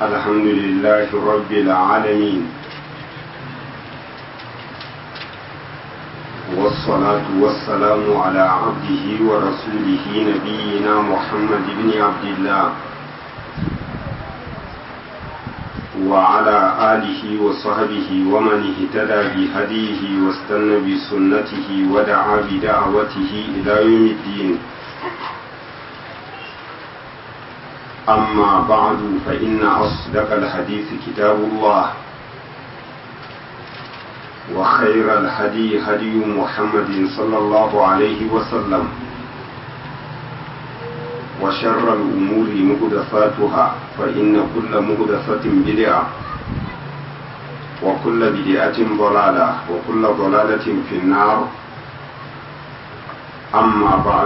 الحمد لله رب العالمين والصلاة والسلام على عبده ورسوله نبينا محمد بن عبد الله وعلى آله وصحبه ومن اهتدى بهديه واستنى بسنته ودعا بدعوته إلى يوم الدين أما بعد فإن أصدق الحديث كتاب الله وخير الهدي هدي محمد صلى الله عليه وسلم وشر الأمور مهدفاتها فإن كل مهدفة بدعة وكل بدعة ضلالة وكل ضلالة في النار أما بعد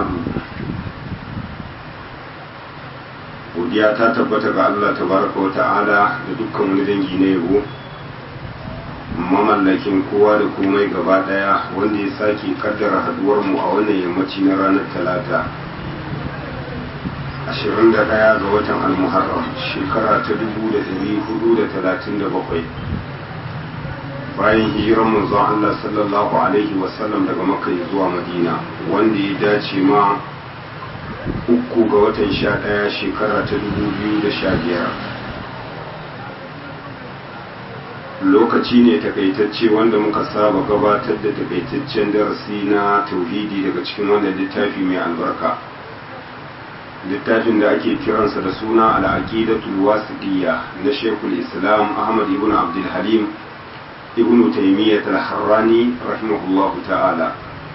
godiya ta tabbata ga Allah tabaraka wa ta'ala da dukkan wani dangi na yabo mamallakin kowa da komai gaba daya wanda ya sake kaddara haduwar mu a wannan yammaci na ranar talata 21 ga watan almuharram shekara ta 1437 bayan hijirar manzon Allah sallallahu alaihi wasallam daga makka zuwa madina wanda ya dace ma uku ga watan sha ɗaya shekara ta dubu biyu da sha biyar lokaci ne takaitacce wanda muka saba gabatar da takaitaccen darasi na tauhidi daga cikin wannan littafi mai albarka littafin da ake kiransa da suna al'aqidatul wasiqiyya na shekul islam ahmad ibn abdul halim ibn taymiyyah al-harrani rahimahullahu ta'ala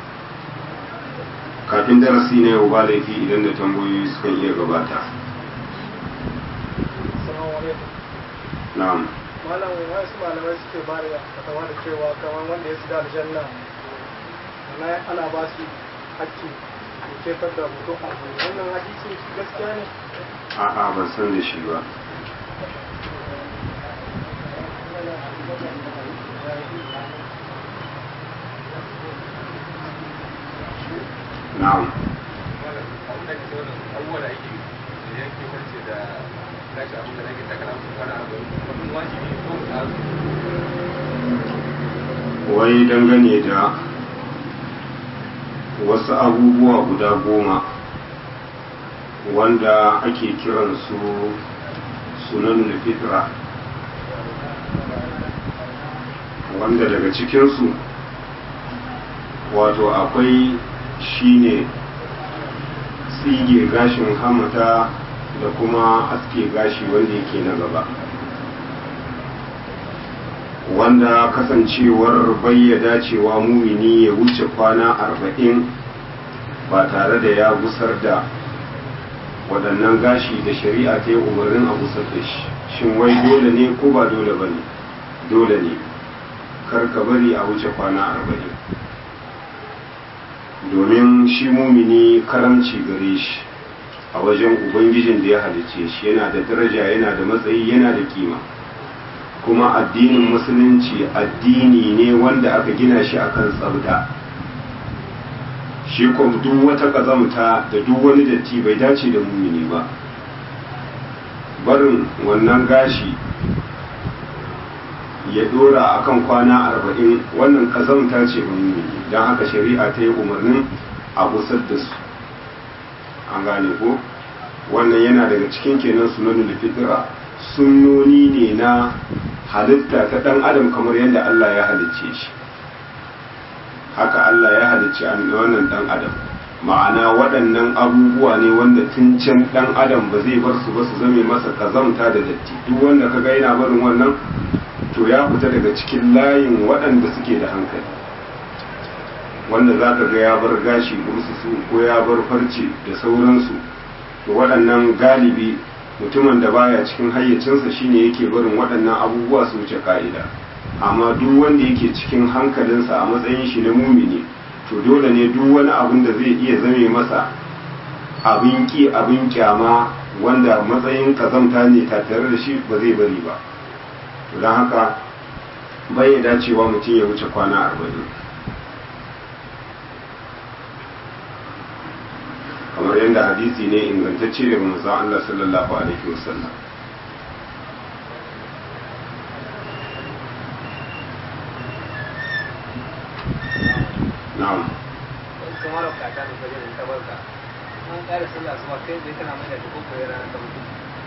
kafin darasi na yau ba laifi idan da tambayoyi suka iya gabata na'am malam wasu malamai suke ba da fatawa da cewa kamar wanda ya shiga aljanna ana ana ba su hakki da kefar da mutum a wannan hadisi gaskiya ne a'a ban san da shi ba na'am wai dangane da wasu abubuwa guda goma wanda ake kiransu sunan fitra wanda daga cikinsu wato akwai shine tsige gashin hamata da kuma aske gashi wanda yake na gaba wanda kasancewar bayyada cewa mumini ya wuce kwana arba'in ba tare da ya gusar da waɗannan gashi da shari'a ta yi umarnin a gusar da shi shin wai dole ne ko ba dole ba ne dole ne kar ka bari a wuce kwana arba'in domin shi mumini karamci gare shi a wajen ubangijin da ya halice shi yana da daraja yana da matsayi yana da kima kuma addinin musulunci addini ne wanda aka gina shi akan tsabta shi kuma duk wata ƙazamta da duk wani datti bai dace da mumini ba barin wannan gashi ya dora akan kwana arba'in wannan ƙazamta ce mumini don haka shari'a ta yi umarnin a gusar da su an gane ko wannan yana daga cikin kenan sunanin fitira sunnoni ne na halitta ta ɗan adam kamar yadda Allah ya halicce shi haka Allah ya halicci wannan ɗan adam ma'ana waɗannan abubuwa ne wanda tun can ɗan adam ba zai bar su ba su zame masa kazamta da datti duk wanda ka ga yana barin wannan to ya fita daga cikin layin waɗanda suke da hankali wanda za ka ga ya bar gashi su ko ya bar farce da sauransu to waɗannan galibi mutumin da baya cikin hayyacinsa shine yake barin waɗannan abubuwa su wuce ka'ida amma duk wanda yake cikin hankalinsa a matsayin shi na mumini to dole ne duk wani abin da zai iya zame masa abin ki abin kyama wanda matsayin kazamta ne tattare da shi ba zai bari ba to don haka bai dacewa mutum ya wuce kwana arba'in kamar yadda hadisi ne ingantacce daga manzon Allah sallallahu alaihi wasallam ƙara sallah su ba kai zai kana mai da ko koyar rana ta mutu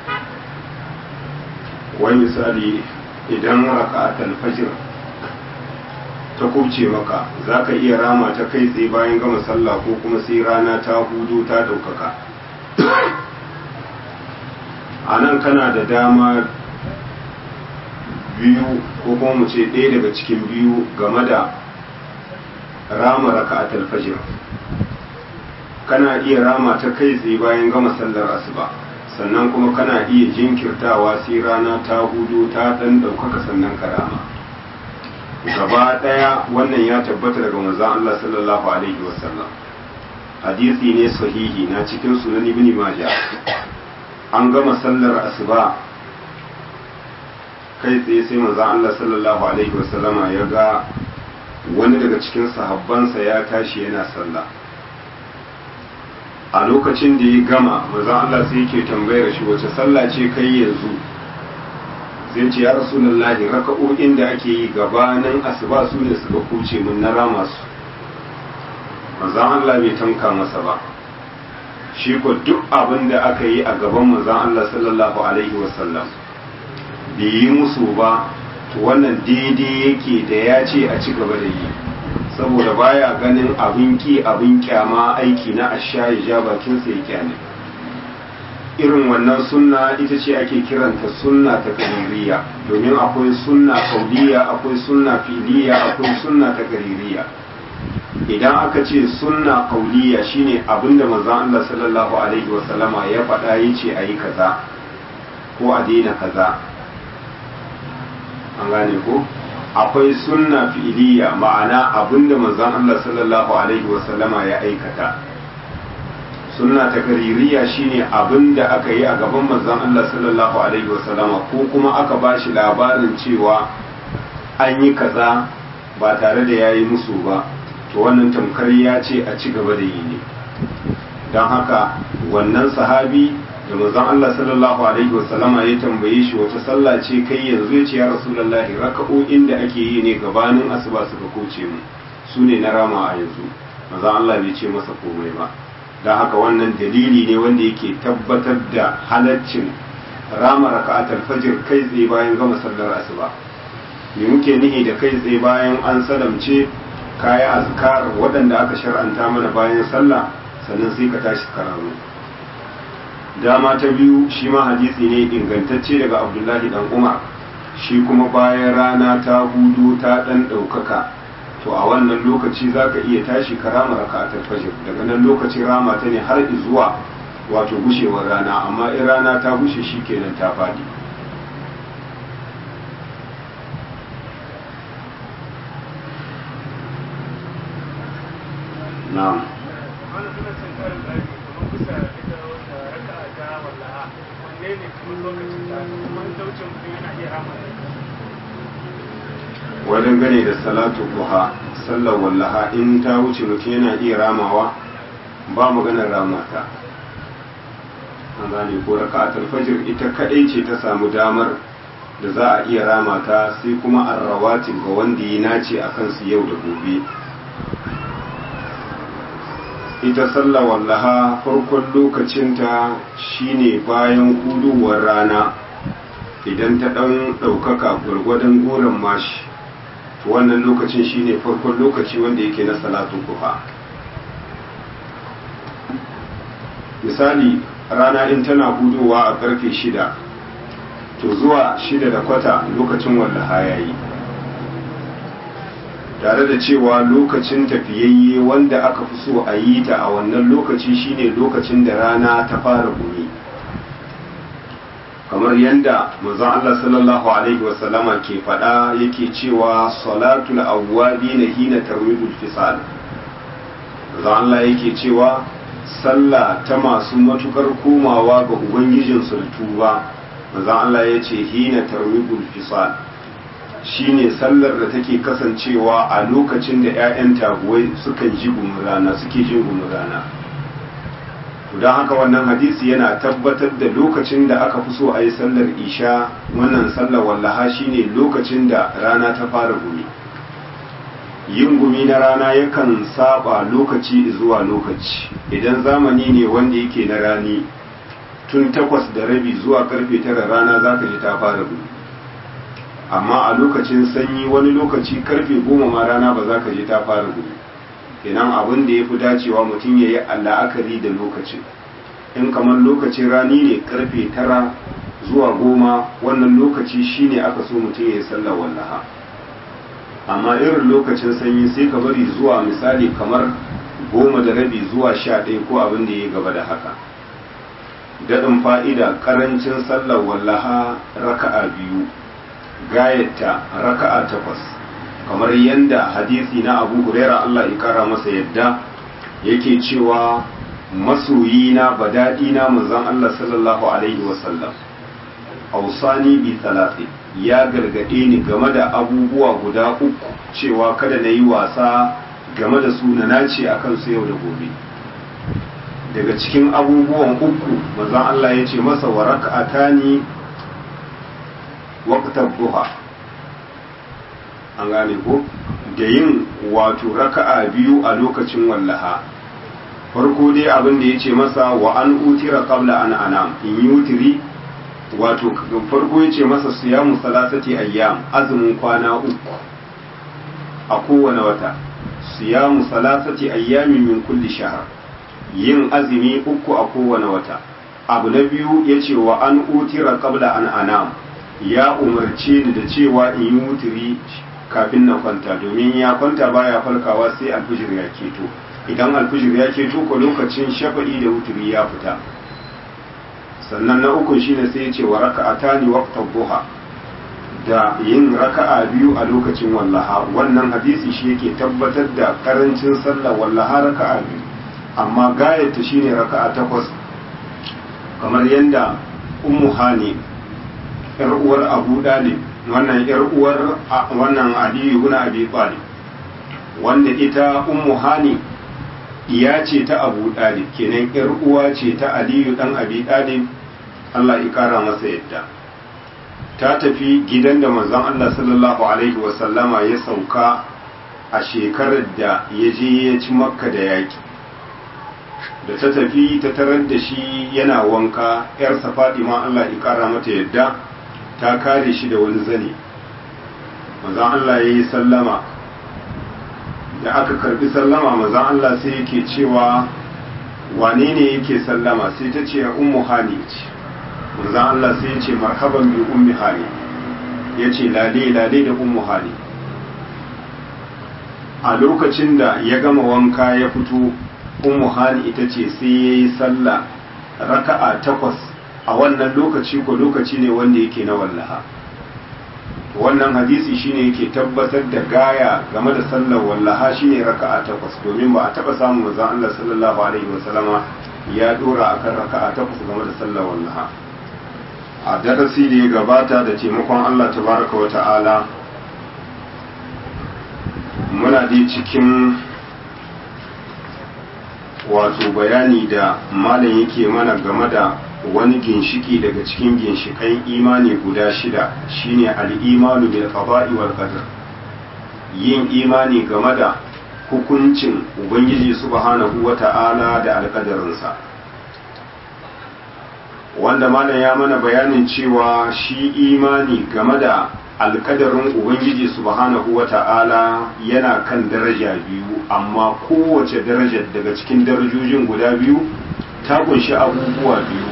wani misali idan raka'atul fajr ta kubce maka za ka iya rama ta kai tsaye bayan gama sallah ko kuma sai rana ta hudu ta ɗaukaka a nan kana da dama biyu ko kuma mu ce ɗaya daga cikin biyu game da rama raka'atul fajr kana iya rama ta kai tsaye bayan gama sallar asuba sannan kuma kana iya jinkirtawa sai rana ta hudu ta ɗan ɗaukaka sannan ka rama gaba ɗaya wannan ya tabbata daga manzon Allah sallallahu alaihi wasallam hadisi ne sahihi na cikin sunan ibn majah an gama sallar asuba kai tsaye sai manzon Allah sallallahu alaihi wasallama ya ga wani daga cikin sahabbansa ya tashi yana sallah a lokacin da ya gama manzon Allah sai yake tambayar shi wace sallah ce kai yanzu sai ce ya rasulullahi raka'o'in da ake yi gabanin asuba su ne suka kuce mun na rama su manzon Allah bai tanka masa ba shi ko duk abin da aka yi a gaban manzon Allah sallallahu alaihi wasallam bai yi musu ba to wannan daidai yake da ya ce a ci gaba da yi saboda baya ganin abin ki abin kyama aiki na asha ya ja bakinsa ya kyale irin wannan sunna ita ce ake kiranta sunna ta kaririya domin akwai sunna kauliya akwai sunna filiya akwai sunna ta kaririya idan aka ce sunna kauliya shine abinda manzon Allah sallallahu alaihi wasallama ya faɗa yace ayi kaza ko a daina kaza an gane ko akwai sunna fi'iliya ma'ana abinda manzon Allah sallallahu alaihi wasallama ya aikata sunna ta kaririya shine abinda aka yi a gaban manzon Allah sallallahu alaihi wasallama ko kuma aka bashi labarin cewa an yi kaza ba tare da yayi musu ba to wannan tamkar ya ce a ci gaba da yi ne don haka wannan sahabi da manzon Allah sallallahu alaihi wasallama ya tambaye shi wata sallah ce kai yanzu ya ce ya rasulullahi raka'o'in da ake yi ne gabanin asuba suka koce mu su ne na rama a yanzu manzon Allah bai ce masa komai ba don haka wannan dalili ne wanda yake tabbatar da halaccin rama raka'atul fajr kai tsaye bayan gama sallar asuba me muke nihi da kai tsaye bayan an salamce kaya azkar waɗanda aka shar'anta mana bayan sallah sannan sai ka tashi karamu dama ta biyu shi ma hadisi ne ingantacce daga abdullahi dan umar shi kuma bayan rana ta hudu ta dan ɗaukaka to a wannan lokaci za ka iya tashi ka rama raka'atul fajr daga nan lokacin rama ta ne har zuwa wato gushewar rana amma in rana ta gushe shi kenan ta faɗi na'am wani suna cin karin ɗari kamar kusa ita wanda raka a ta wallaha wanne ne kuma lokacin ta kuma daucin mutum yana iya rama wajen gane da salatu duha sallar wallaha in ta wuce mutum yana iya ramawa ba maganar ramata an gane ko raka'atul fajr ita kadai ce ta samu damar da za a iya ramata sai kuma arrawatin ga wanda ya nace a kansu yau da gobe ita sallar wallaha farkon lokacinta shine bayan huduwar rana idan ta ɗan ɗaukaka gwargwadon goron mashi to wannan lokacin shine farkon lokaci wanda yake na salatu duha misali rana in tana hudowa a karfe shida to zuwa shida da kwata lokacin wallaha ya yi tare da cewa lokacin tafiyayye wanda aka fi so a yi ta a wannan lokaci shine lokacin da rana ta fara gumi kamar yadda manzon Allah sallallahu alaihi wasallama ke faɗa yake cewa salatul awwabi na hina tarwidul fisal manzon Allah yake cewa sallah ta masu matukar komawa ga ubangijin sultuba manzon Allah ya ce hina tarwidul fisal shine sallar da take kasancewa a lokacin da 'ya'yan taguwai sukan ji rana suke jin rana don haka wannan hadisi yana tabbatar da lokacin da aka fi so a yi sallar isha wannan sallar wallaha shine lokacin da rana ta fara gumi yin gumi na rana yakan saba lokaci zuwa lokaci idan zamani ne wanda yake na rani tun takwas da rabi zuwa karfe tara rana za ka ji ta fara gumi amma a lokacin sanyi wani lokaci karfe goma ma rana ba za ka ji ta fara gumi kenan abin da ya fi dacewa mutum ya yi la'akari da lokacin in kamar lokacin rani ne karfe tara zuwa goma wannan lokaci shine aka so mutum ya yi sallar wallaha amma irin lokacin sanyi sai ka bari zuwa misali kamar goma da rabi zuwa sha ɗaya ko abin da ya gaba da haka daɗin fa'ida ƙarancin sallar wallaha raka'a biyu gayata raka'a takwas kamar yadda hadisi na abu huraira Allah ya kara masa yadda yake cewa masoyina badadina manzon Allah sallallahu alaihi wasallam ausani bi talati ya gargade ni game da abubuwa guda uku cewa kada na yi wasa game da su na nace akan su yau da gobe daga cikin abubuwan uku manzon Allah ya ce masa wa raka'atani waqtar duha an gane ko da yin wato raka'a biyu a lokacin wallaha farko dai abin da ya ce masa wa an utira qabla an anam in yi wutiri wato farko ya ce masa siyamu salasati ayyam azumin kwana uku a kowane wata siyamu salasati ayyamin min kulli shahr yin azumi uku a kowane wata abu na biyu ya ce wa an utira qabla an anam ya umarce ni da cewa in yi wutiri kafin na kwanta domin ya kwanta baya falkawa sai alfijir ya keto idan alfijir ya keto ko lokacin shafa'i da wutiri ya fita sannan na uku shine sai ya ce wa raka'atani waqta duha da yin raka'a biyu a lokacin wallaha wannan hadisi shi yake tabbatar da karancin sallah wallaha raka'a biyu amma gayata shine raka'a takwas kamar yadda ummu hani yar uwar abu dalib wannan yar uwar wannan aliyu ibn abi talib wanda ita ummu hani iya ce ta abu dalib kenan yar uwa ce ta aliyu dan abi dalib Allah ya kara masa yadda ta tafi gidan da manzon Allah sallallahu alaihi wa sallama ya sauka a shekarar da ya je ya ci makka da yaki da ta tafi ta tarar da shi yana wanka yarsa Fatima Allah ya kara mata yadda ta kare shi da wani zane manzon Allah ya yi sallama da aka karbi sallama manzon Allah sai yake cewa wane ne yake sallama sai ta ce ummu hani ce manzon Allah sai ya ce marhaban bi ummi hani ya ce lale lale da ummu hani a lokacin da ya gama wanka ya fito ummu hani ita ce sai ya yi sallah raka'a takwas a wannan lokaci ko lokaci ne wanda yake na wallaha wannan hadisi shine yake tabbatar da gaya game da sallar wallaha shine raka'a takwas domin ba a taba samun manzon Allah sallallahu alaihi wasallama ya dora akan raka'a takwas game da sallar wallaha a darasi da ya gabata da taimakon Allah tabaraka wa ta'ala muna dai cikin wato bayani da malam yake mana game da wani ginshiki daga cikin ginshikan imani guda shida shine al'imanu bil qada'i wal qadar yin imani game da hukuncin ubangiji subhanahu wata'ala da alƙadarinsa wanda malam ya mana bayanin cewa shi imani game da alƙadarin ubangiji subhanahu wata'ala yana kan daraja biyu amma kowace daraja daga cikin darajojin guda biyu ta kunshi abubuwa biyu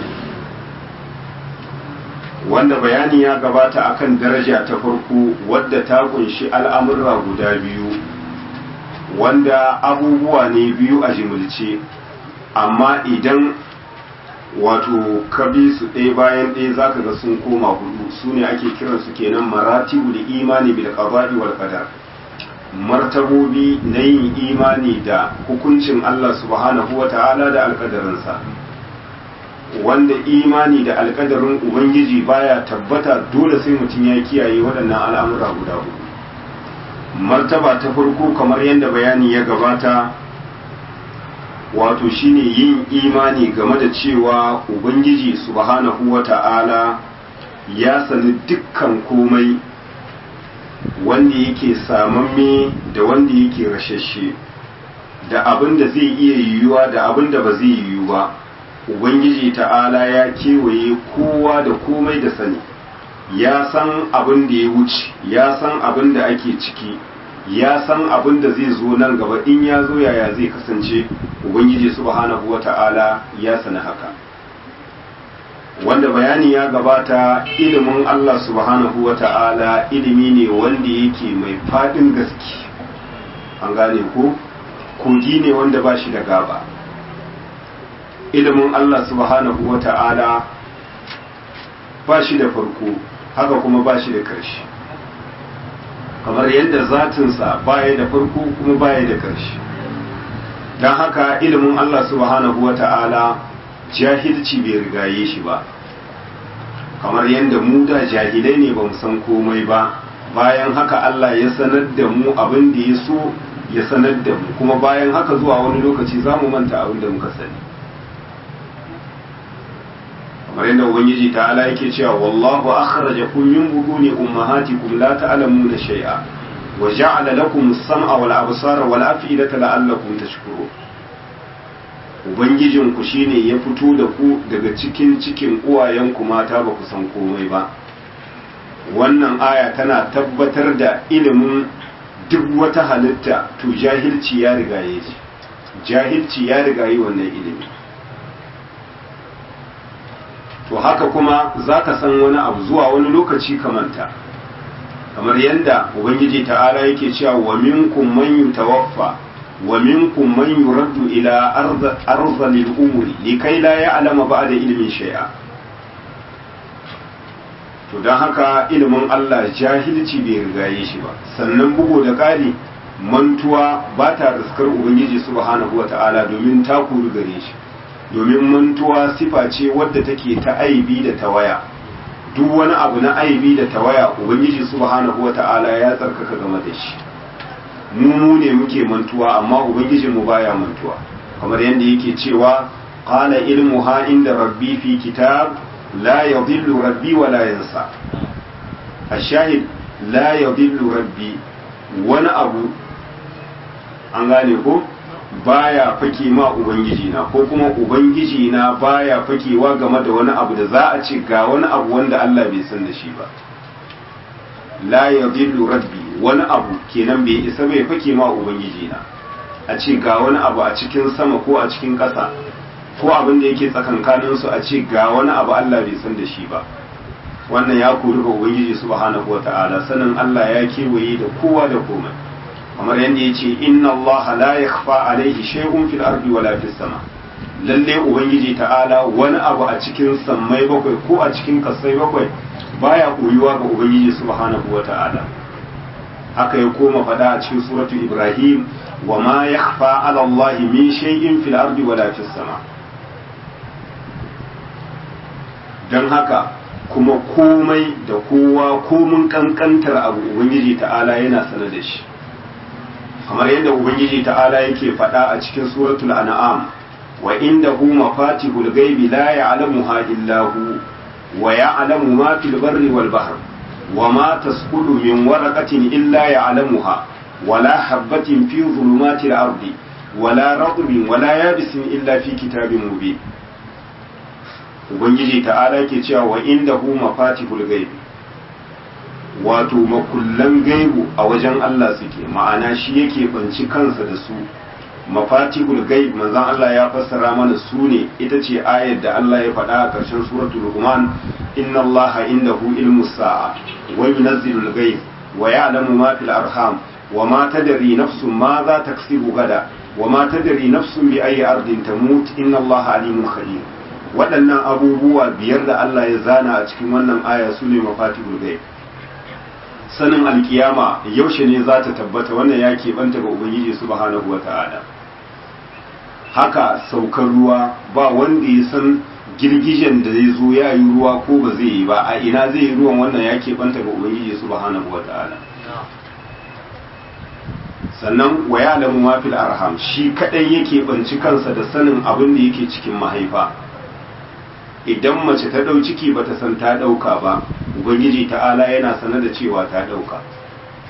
wanda bayani ya gabata akan daraja ta farko wadda ta kunshi al'amurra guda biyu wanda abubuwa ne biyu a jimilce amma idan wato ka bi su ɗaya bayan ɗaya za ka ga sun koma hudu su ne ake kiransu kenan maratibu da imani bil qada'i wal qadar martabobi na yin imani da hukuncin Allah subhanahu wa ta'ala da alƙadarinsa wanda imani da alkadarin ubangiji baya tabbata dole sai mutum ya kiyaye waɗannan al'amura guda hudu martaba ta farko kamar yadda bayani ya gabata wato shine yin imani game da cewa ubangiji subhanahu wa ta'ala ya sani dukkan komai wanda yake samamme da wanda yake rashashe da abin da zai iya yiwuwa da abin da ba zai yiwu ba ubangiji ta'ala ya kewaye kowa da komai da sani ya san abin da ya wuce ya san abin da ake ciki ya san abin da zai zo nan gaba in ya zo yaya zai kasance ubangiji subhanahu wata'ala ya sani haka wanda bayani ya gabata ilimin Allah subhanahu wata'ala ilimi ne wanda yake mai fadin gaske an gane ko kogi ne wanda ba shi da gaba ilimin Allah subhanahu wata'ala ba shi da farko haka kuma ba shi da ƙarshe kamar yadda zatinsa baya da farko kuma baya da ƙarshe don haka ilimin Allah subhanahu wa ta'ala jahilci bai rigaye shi ba kamar yadda mu da jahilai ne ba mu san komai ba bayan haka Allah ya sanar da mu abin da ya so ya sanar da mu kuma bayan haka zuwa wani lokaci za mu manta abin da muka sani kamar yadda ubangiji ta'ala yake cewa wallahu akhrajakum min butuni ummahatikum la ta'lamuna shay'a wa ja'ala lakum as-sam'a wal absara wal af'idata la'allakum tashkurun ubangijin ku shine ya fito da ku daga cikin cikin uwayenku mata ba ku san komai ba wannan aya tana tabbatar da ilimin duk wata halitta to jahilci ya rigaye shi jahilci ya rigaye wannan ilimi to haka kuma za ka san wani abu zuwa wani lokaci kamanta kamar yadda ubangiji ta'ala yake cewa wa minkum man yutawaffa wa minkum man yuraddu ila arzalil umuri likai la ya'lama ba'da ilmin shay'a to don haka ilimin Allah jahilci bai rigaye shi ba sannan bugu da ƙari mantuwa ba ta riskar ubangiji subhanahu wata'ala domin ta kuru gare shi domin mantuwa sifa ce wadda take ta aibi da tawaya duk wani abu na aibi da tawaya ubangiji subhanahu wata'ala ya tsarkaka game da shi mu mu ne muke mantuwa amma ubangijin mu baya mantuwa kamar yadda yake cewa qala ilmuha inda rabbi fi kitab la yadhillu rabbi wa la yansa ashahid la yadhillu rabbi wani abu an gane ko baya fake ma ubangiji na ko kuma ubangiji na baya fakewa game da wani abu da za a ce ga wani abu wanda Allah bai san da shi ba la yadhillu rabbi wani abu kenan bai isa bai fake ma ubangiji na a ce ga wani abu a cikin sama ko a cikin ƙasa ko abin da yake tsakankanin su a ce ga wani abu Allah bai san da shi ba wannan ya kori ga ubangiji subhanahu wataala sanin Allah ya kewaye da kowa da komai kamar yadda ya ce inna allaha la yakhfa alaihi shay'un fil ardi wala fis sama lalle ubangiji ta'ala wani abu a cikin sammai bakwai ko a cikin kasai bakwai baya koyuwa ga ubangiji subhanahu wata'ala haka ya koma fada a cikin suratu ibrahim wa ma yakhfa ala allahi min shay'in fil ardi wala fis sama dan haka kuma komai da kowa komun kankantar abu ubangiji ta'ala yana sanar da shi kamar yadda ubangiji ta'ala yake faɗa a cikin suratul an'am wa indahu mafatihul ghaibi la ya'lamuha illa hu wa ya'lamu ma fil barri wal bahr wa ma tasqutu min waraqatin illa ya'lamuha wa la habatin fi dhulumatil ardi wa la ratbin wa la yabisin illa fi kitabin mubin ubangiji ta'ala ke cewa wa indahu mafatihul ghaibi wato makullan gaibu a wajen Allah suke ma'ana shi yake banci kansa da su mafatihul gaib manzon Allah ya fassara mana su ne ita ce ayar da Allah ya faɗa a ƙarshen suratul Luqman inna Allaha indahu ilmus sa'a wa yunazzilul ghaib wa ya'lamu ma fil arham wa ma tadri nafsun ma za taksibu gada wa ma tadri nafsun bi ayyi ardin tamut inna Allaha alimun khabir waɗannan abubuwa biyar da Allah ya zana a cikin wannan aya su ne mafatihul gaib sanin alkiyama yaushe ne za ta tabbata wannan ya keɓanta ga ubangiji subhanahu wa ta'ala haka saukar ruwa ba wanda ya san girgijen da zai zo ya yi ruwa ko ba zai yi ba a ina zai yi ruwan wannan ya keɓanta ga ubangiji subhanahu wa ta'ala sannan wa ya'lamu ma fil arham shi kadai yake banci kansa da sanin abin da yake cikin mahaifa idan mace ta ɗau ciki bata san ta ɗauka ba ubangiji ta'ala yana sanar da cewa ta ɗauka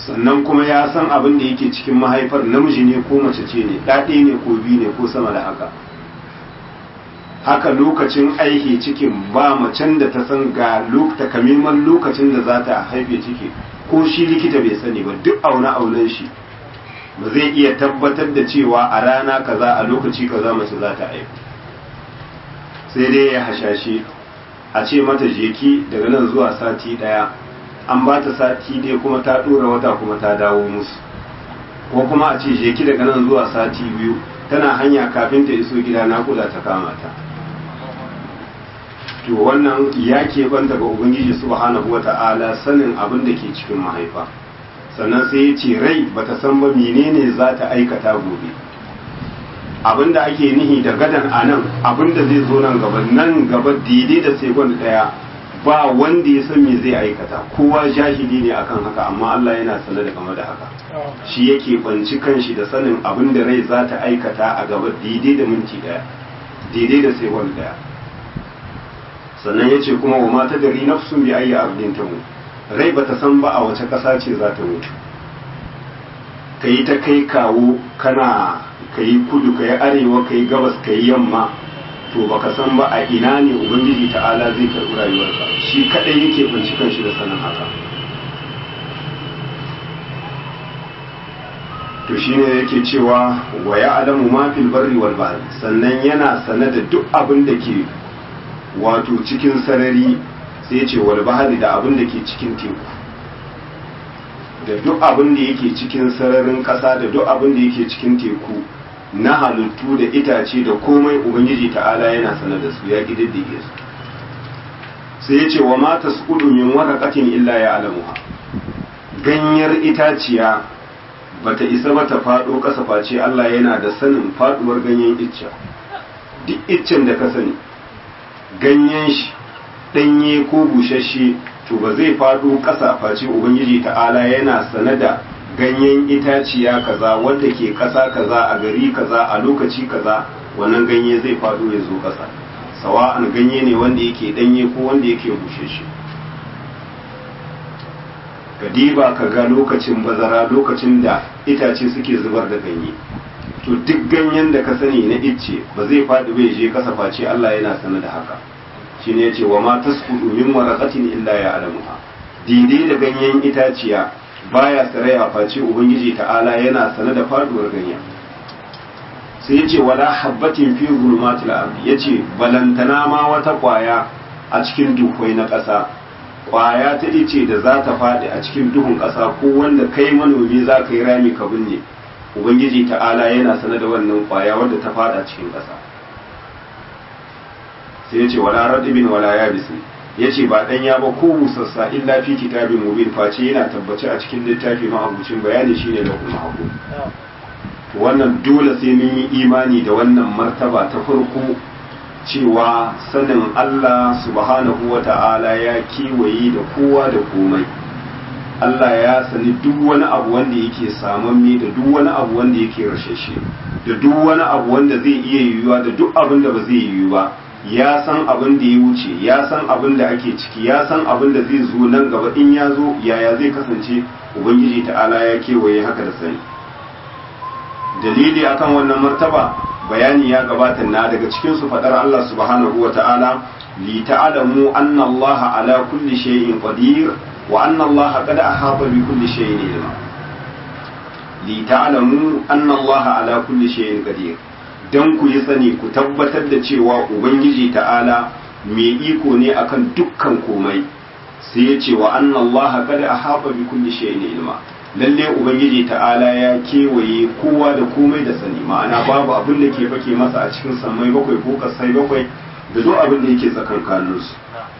sannan kuma ya san abin da yake cikin mahaifar namiji ne ko mace ce ne ɗaɗe ne ko biyu ne ko sama da haka haka lokacin aiki cikin ba macen da ta san ga takamaiman lokacin da za ta haife ciki ko shi likita bai sani ba duk aune aunen shi ba zai iya tabbatar da cewa a rana kaza a lokaci kaza mace za ta haifu sai dai ya hashashe a ce mata jeki daga nan zuwa sati daya an ba ta sati dai kuma ta dora wata kuma ta dawo musu ko kuma a ce jeki daga nan zuwa sati biyu tana hanya kafin ta iso gida nakuda ta kama ta to wannan ya keɓanta ga ubangiji subhanahu wata'ala sanin abin da ke cikin mahaifa sannan sai ya ce rai bata san ba menene za ta aikata gobe abin da ake nihi da gadan a nan abin da zai zo nan gaba nan gaba daidai da sekon daya ba wanda ya san me zai aikata kowa jahili ne akan haka amma Allah yana sanar da game da haka shi yake banci kanshi da sanin abin da rai za ta aikata a gaba daidai da minti daya daidai da sekon daya sannan ya ce kuma wa mata dari nafsun bi ayyi ardin ta mutu rai bata san ba a wace ƙasa ce za ta mutu ka yi ta kai kawo kana ka yi kudu ka yi arewa ka yi gabas ka yi yamma to baka san ba a ina ne ubangiji ta'ala zai karɓi rayuwarka shi kaɗai yake binciken shi da sanin haka to shine yake cewa wa ya alamu ma fil barri wal bahri sannan yana sane da duk abin da ke wato cikin sarari sai ce wal bahari da abin da ke cikin teku da duk abin da yake cikin sararin ƙasa da duk abin da yake cikin teku na halittu da itace da komai ubangiji ta'ala yana sanar da su ya ƙididdige su sai ya ce wa mata su min waraqatin illa ya alamuha ganyar itaciya bata isa ba ta faɗo ƙasa face Allah yana da sanin faɗuwar ganyen icca duk iccen da ka sani ganyen shi ɗanye ko bushashe to ba zai faɗo ƙasa face ubangiji ta'ala yana sane da ganyen itaciya kaza wadda ke ƙasa kaza a gari kaza a lokaci kaza wannan ganye zai faɗo ya zo ƙasa sawa'an ganye ne wanda yake ɗanye ko wanda yake bushashe ka diba ka ga lokacin bazara lokacin da itace suke zubar da ganye to duk ganyen da ka sani na icce ba zai faɗi bai je kasa face Allah yana sane da haka shine yace wa ma tasqutu min waraqatin illa ya'lamuha daidai da ganyen itaciya baya saraya face ubangiji ta'ala yana sane da faduwar ganyen sai yace wala habbatin fi zulumatil ardi yace balantana ma wata kwaya a cikin duhwai na ƙasa kwaya ta ice da za ta faɗi a cikin duhun ƙasa ko wanda kai manomi za ka yi rami ka binne ubangiji ta'ala yana sane da wannan kwaya wadda ta faɗa cikin ƙasa sai ya ce wala radibin wala yabisi ya ce ba ɗanya ba ko busassa illa fi kitabin mubin face yana tabbace a cikin littafi ma'abucin bayani shine da kuma hagu wannan dole sai mun yi imani da wannan martaba ta farko cewa sanin Allah subhanahu wa ta'ala ya kewaye da kowa da komai Allah ya sani duk wani abu wanda yake samamme da duk wani abu wanda yake rashashe da duk wani abu wanda zai iya yiwuwa da duk abin da ba zai yiwu ba ya san abin da ya wuce ya san abin da ake ciki ya san abin da zai zo nan gaba in ya zo yaya zai kasance ubangiji ta'ala ya kewaye haka da sani dalili akan wannan martaba bayani ya gabata na daga cikin su fadar Allah subhanahu wa ta'ala li ta'lamu anna Allah ala kulli shay'in qadir wa anna Allah qad ahata bi kulli shay'in ilma li ta'lamu anna Allah ala kulli shay'in qadir dan ku yi sani ku tabbatar da cewa ubangiji ta'ala mai iko ne akan dukkan komai sai ya ce wa anna Allah qad ahata bi kulli shay'in ilma lalle ubangiji ta'ala ya kewaye kowa da komai da sani ma'ana babu abin da ke fake masa a cikin sammai bakwai ko kasai bakwai da duk abin da yake tsakankaninsu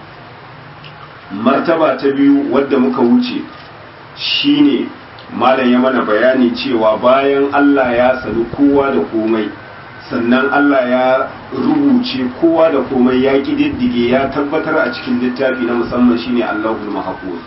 martaba ta biyu wadda muka wuce shine malam ya mana bayani cewa bayan Allah ya sani kowa da komai sannan Allah ya rubuce kowa da komai ya ƙididdige ya tabbatar a cikin littafi na musamman shine Allahul Mahfuz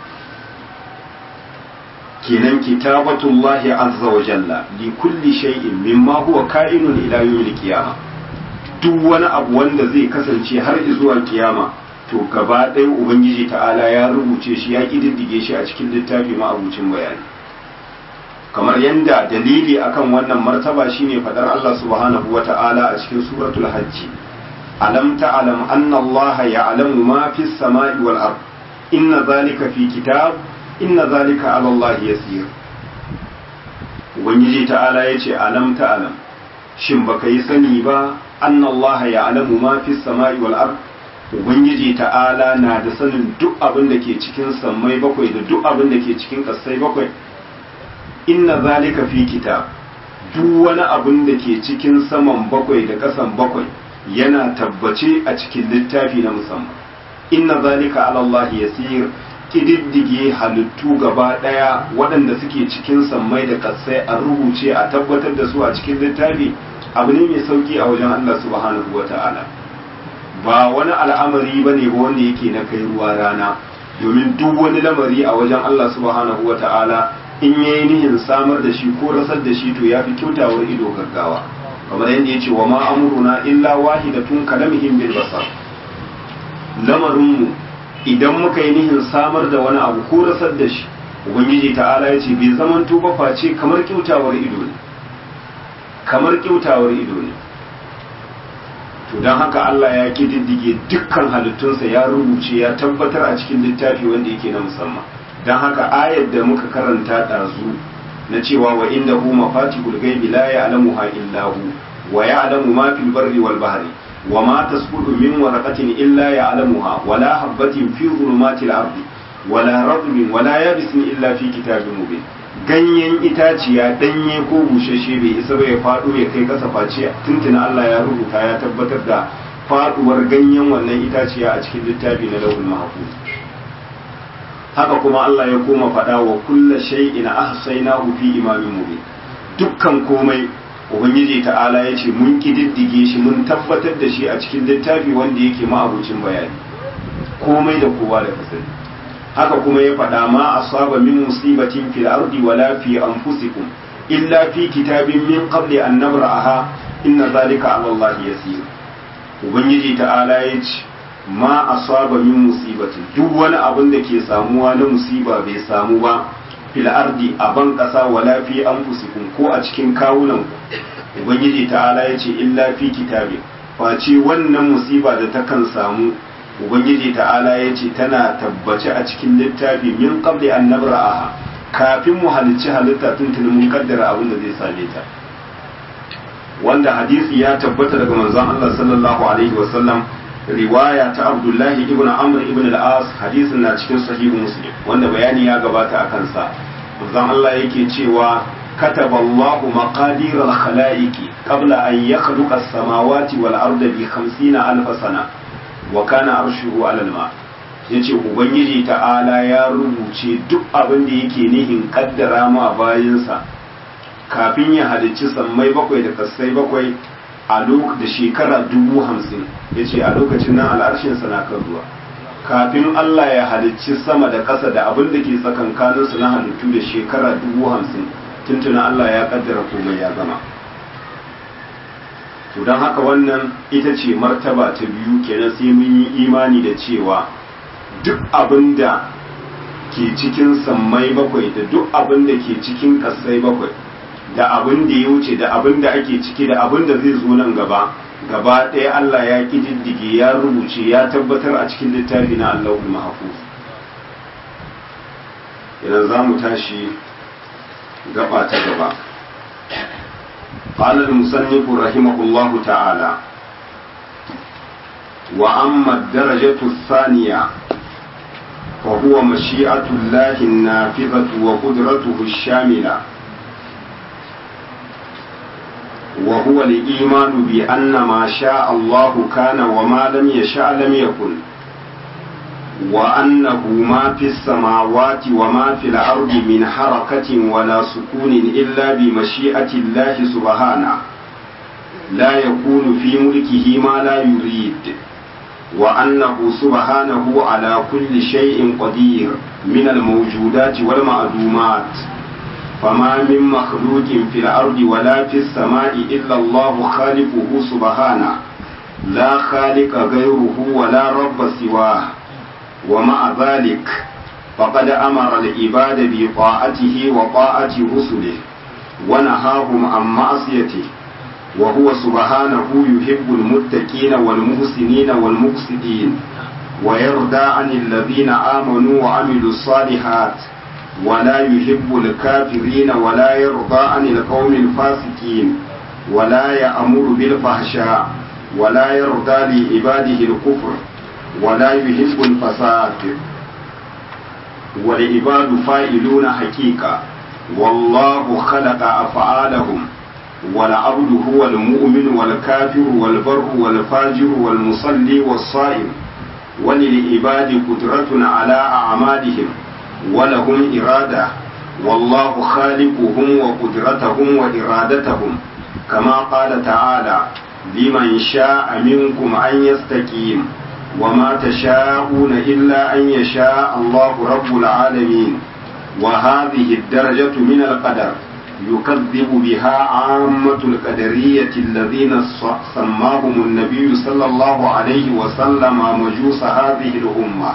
kenan kitabatullahi azza wa jalla li kulli shay'in mimma huwa ka'inun ila yawmil qiyamah duk wani abu wanda zai kasance har zuwa kiyama to gaba ɗaya ubangiji ta'ala ya rubuce shi ya kididdige shi a cikin littafi ma'abucin bayani kamar yadda dalili akan wannan martaba shine fadar Allah subhanahu wata'ala a cikin suratul hajji alam ta'lam anna Allah ya'lamu ma fis sama'i wal ard inna zalika fi kitab inna zalika 'ala Allah yasir ubangiji ta'ala yace alam ta'lam shin baka yi sani ba anna Allah ya'lamu ma fis sama'i wal ard ubangiji ta'ala na da sanin duk abin da ke cikin sammai bakwai da duk abin da ke cikin kasai bakwai inna zalika fi kitab duk wani abin da ke cikin saman bakwai da kasan bakwai yana tabbace a cikin littafi na musamman inna zalika ala Allah yasir kididdige halittu gaba daya waɗanda suke cikin sammai da kasai a rubuce a tabbatar da su a cikin littafi abu ne mai sauki a wajen Allah subhanahu wata'ala ba wani al'amari bane ba wanda yake na kai ruwa rana domin duk wani lamari a wajen Allah subhanahu wata'ala in ya yi nihin samar da shi ko rasar da shi to ya fi kyautawar ido gaggawa kamar yadda ya ce wa ma amuruna illa wahidatun kalamihim bil basar lamarinmu idan muka yi nihin samar da wani abu ko rasar da shi ubangiji ta'ala ya ce bai zaman tuba face kamar kyautawar ido ne kamar kyautawar ido ne to don haka Allah ya kididdige dukkan halittunsa ya rubuce ya tabbatar a cikin littafi wanda yake na musamman don haka ayar da muka karanta ɗazu na cewa wa inda hu mafatihul gaibi la ya'lamuha illa hu wa ya'lamu ma fil barri wal bahri wa ma tasqutu min waraqatin illa ya'lamuha wa la habatin fi dhulumatil ardi wa la ratbin wa la yabisin illa fi kitabin mubin ganyen itaciya danye ko bushashe bai isa ba ya faɗo ya kai kasa face tuntuna Allah ya rubuta ya tabbatar da faɗuwar ganyen wannan itaciya a cikin littafi na lauhul mahfuz haka kuma Allah ya koma faɗa wa kulla shay'in ahsaynahu fi imamin mubin dukkan komai ubangiji ta'ala ya ce mun kididdige shi mun tabbatar da shi a cikin littafi wanda yake ma'abucin bayani komai da kowa da kasani haka kuma ya faɗa ma asaba min musibatin fil ardi wala fi anfusikum illa fi kitabin min qabli an nabra'aha inna zalika 'ala Allah yasir ubangiji ta'ala ya ce ma asaba min musibatin duk wani abin da ke samuwa na musiba bai samu ba fil ardi a ban kasa wala fi anfusikum ko a cikin kawunan ku ubangiji ta'ala ya ce illa fi kitabi face wannan musiba da takan samu ubangiji ta'ala ya ce tana tabbace a cikin littafi min qabli an nabra'aha kafin mu halicci halitta tuntuni mun kaddara abin da zai same ta wanda hadisi ya tabbata daga manzon Allah sallallahu alaihi wasallam riwaya ta Abdullahi ibn Amr ibn al-As hadisin na cikin sahihu Muslim wanda bayani ya gabata a kansa manzon Allah yake cewa كتب الله مقادير الخلائق قبل أن يخلق السماوات والأرض بخمسين ألف سنة وكان عرشه على الماء yace ubangiji ta'ala ya rubuce duk abin da yake nihin kaddara ma bayansa kafin ya halicci sammai bakwai da kasai bakwai a da shekara dubu hamsin ya ce a lokacin nan al'arshinsa na kan ruwa kafin Allah ya halicci sama da ƙasa da abin da ke tsakankaninsu na halittu da shekara dubu hamsin tuntuna Allah ya kaddara komai ya gama to don haka wannan ita ce martaba ta biyu kenan sai mun yi imani da cewa duk abin da ke cikin sammai bakwai da duk abin da ke cikin ƙasai bakwai da abin da ya wuce da abin da ake ciki da abin da zai zo nan gaba gaba ɗaya Allah ya ƙididdige ya rubuce ya tabbatar a cikin littafi na Allahul Mahfuz idan za mu tashi gaba ta gaba قال المصنف رحمه الله تعالى وأما الدرجة الثانية وهو مشيئة الله النافذة وقدرته الشاملة وهو الإيمان بأن ما شاء الله كان وما لم يشاء لم يكن وأنه ما في السماوات وما في الأرض من حركة ولا سكون إلا بمشيئة الله سبحانه لا يكون في ملكه ما لا يريد وأنه سبحانه على كل شيء قدير من الموجودات والمعلومات فما من مخلوق في الأرض ولا في السماء إلا الله خالقه سبحانه لا خالق غيره ولا رب سواه ومع ذلك فقد أمر العباد بطاعته وطاعة رسله ونهاهم عن معصيته وهو سبحانه يحب المتقين والمحسنين والمقسطين ويرضى عن الذين آمنوا وعملوا الصالحات ولا يحب الكافرين ولا يرضى عن القوم الفاسقين ولا يأمر بالفحشاء ولا يرضى لعباده الكفر ولا يحب الفساد والعباد فائلون حقيقة والله خلق أفعالهم والعبد هو المؤمن والكافر والبر والفاجر والمصلي والصائم وللعباد قدرة على أعمالهم ولهم إرادة والله خالقهم وقدرتهم وإرادتهم كما قال تعالى لمن شاء منكم أن يستقيم وما تشاءون إلا أن يشاء الله رب العالمين وهذه الدرجة من القدر يكذب بها عامة القدرية الذين سماهم النبي صلى الله عليه وسلم مجوس هذه الأمة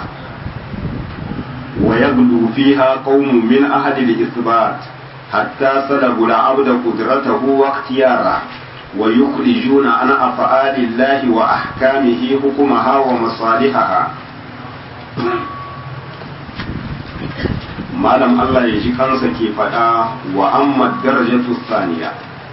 ويغلو فيها قوم من أهل الإثبات حتى سلبوا العبد قدرته واختياره ويخرجون عن أفعال الله وأحكامه حكمها ومصالحها malam Allah ya ji kansa ke faɗa wa amma darajatu saniya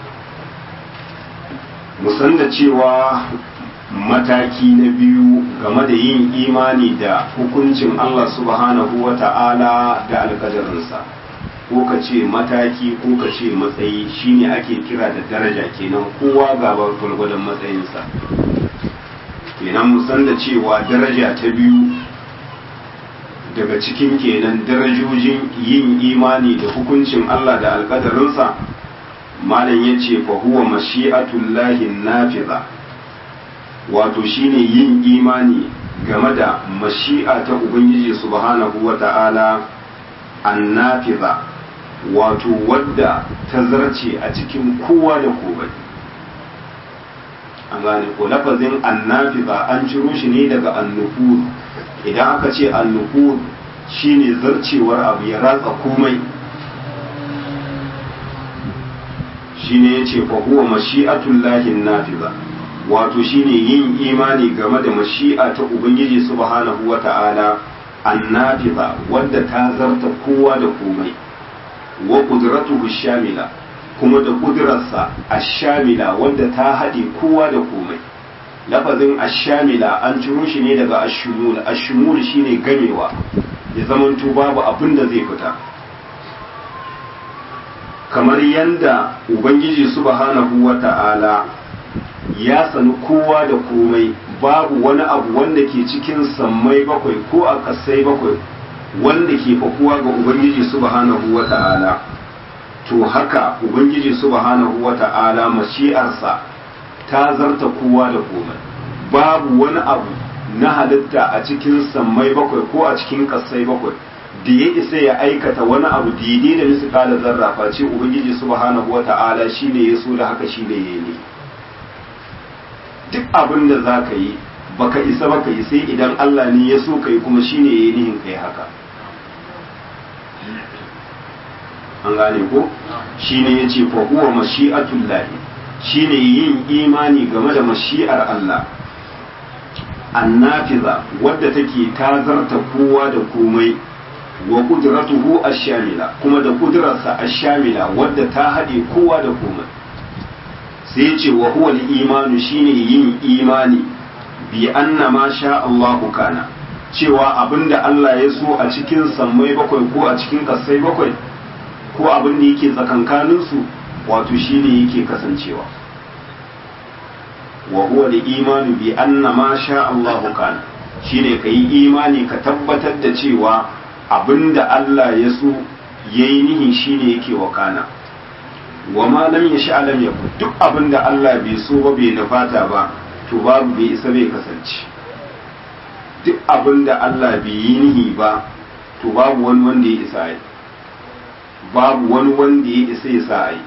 musan da cewa mataki na biyu game da yin imani da hukuncin Allah subhanahu wa ta'ala da alƙadarinsa ko ka ce mataki ko ka ce matsayi shine ake kira da daraja kenan kowa gaba gwargwadon matsayinsa kenan musan da cewa daraja ta biyu daga cikin kenan darajojin yin imani da hukuncin Allah da alƙadarinsa malam ya ce fa huwa mashi'atullahi nafiza wato shine yin imani game da mashi'a ta ubangiji subhanahu wa ta'ala annafiza wato wadda ta zarce a cikin kowa da komai an gane ko lafazin annafiza an ciro shi ne daga annufur idan aka ce annufur shine zarcewar abu ya ratsa komai shine yace fa huwa mashi'atullahi nafiza wato shine yin imani game da mashi'a ta ubangiji subhanahu wata'ala annafiza wadda ta zarta kowa da komai wa qudratuhu shamila kuma da kudurarsa ashamila wadda ta haɗe kowa da komai lafazin ashamila an ciro shi ne daga ashumul ashumul shine gamewa ya zamanto babu abin da zai fita kamar yanda ubangiji subhanahu wata'ala ya sani kowa da komai babu wani abu wanda ke cikin sammai bakwai ko a ƙasai bakwai wanda ke fakuwa ga ubangiji subhanahu wata'ala to haka ubangiji subhanahu wata'ala mashi'arsa ta zarta kowa da komai babu wani abu na halitta a cikin sammai bakwai ko a cikin ƙasai bakwai da ya isa ya aikata wani abu daidai da nisu kala zarra face ubangiji subhanahu wata'ala shine ya so da haka shine ya yi duk abin da za ka yi baka isa baka yi sai idan Allah ne ya so ka yi kuma shine ya yi nihin ka yi haka an gane ko shine ya ce fa huwa mashi'atul lahi shine yin imani game da mashi'ar Allah annafiza wadda take tazarta kowa da komai wa kudratuhu ash-shamila kuma da kudrarsa ash-shamila wadda ta haɗe kowa da komai sai ce wa huwa al-imanu shine yin imani bi anna ma sha Allahu kana cewa abinda Allah ya so a cikin sammai bakwai ko a cikin kasai bakwai ko abin da yake tsakankanin su wato shine yake kasancewa wa huwa al-imanu bi anna ma sha Allahu kana shine kai imani ka tabbatar da cewa abinda Allah ya so yayi nihin shine yake wakana wa ma lam yasha lam yakun duk abinda Allah bai so ba bai nufata ba to babu bai isa bai kasance duk abinda Allah bai yi nihi ba to babu wani wanda ya isa yi babu wani wanda ya isa ya sa yi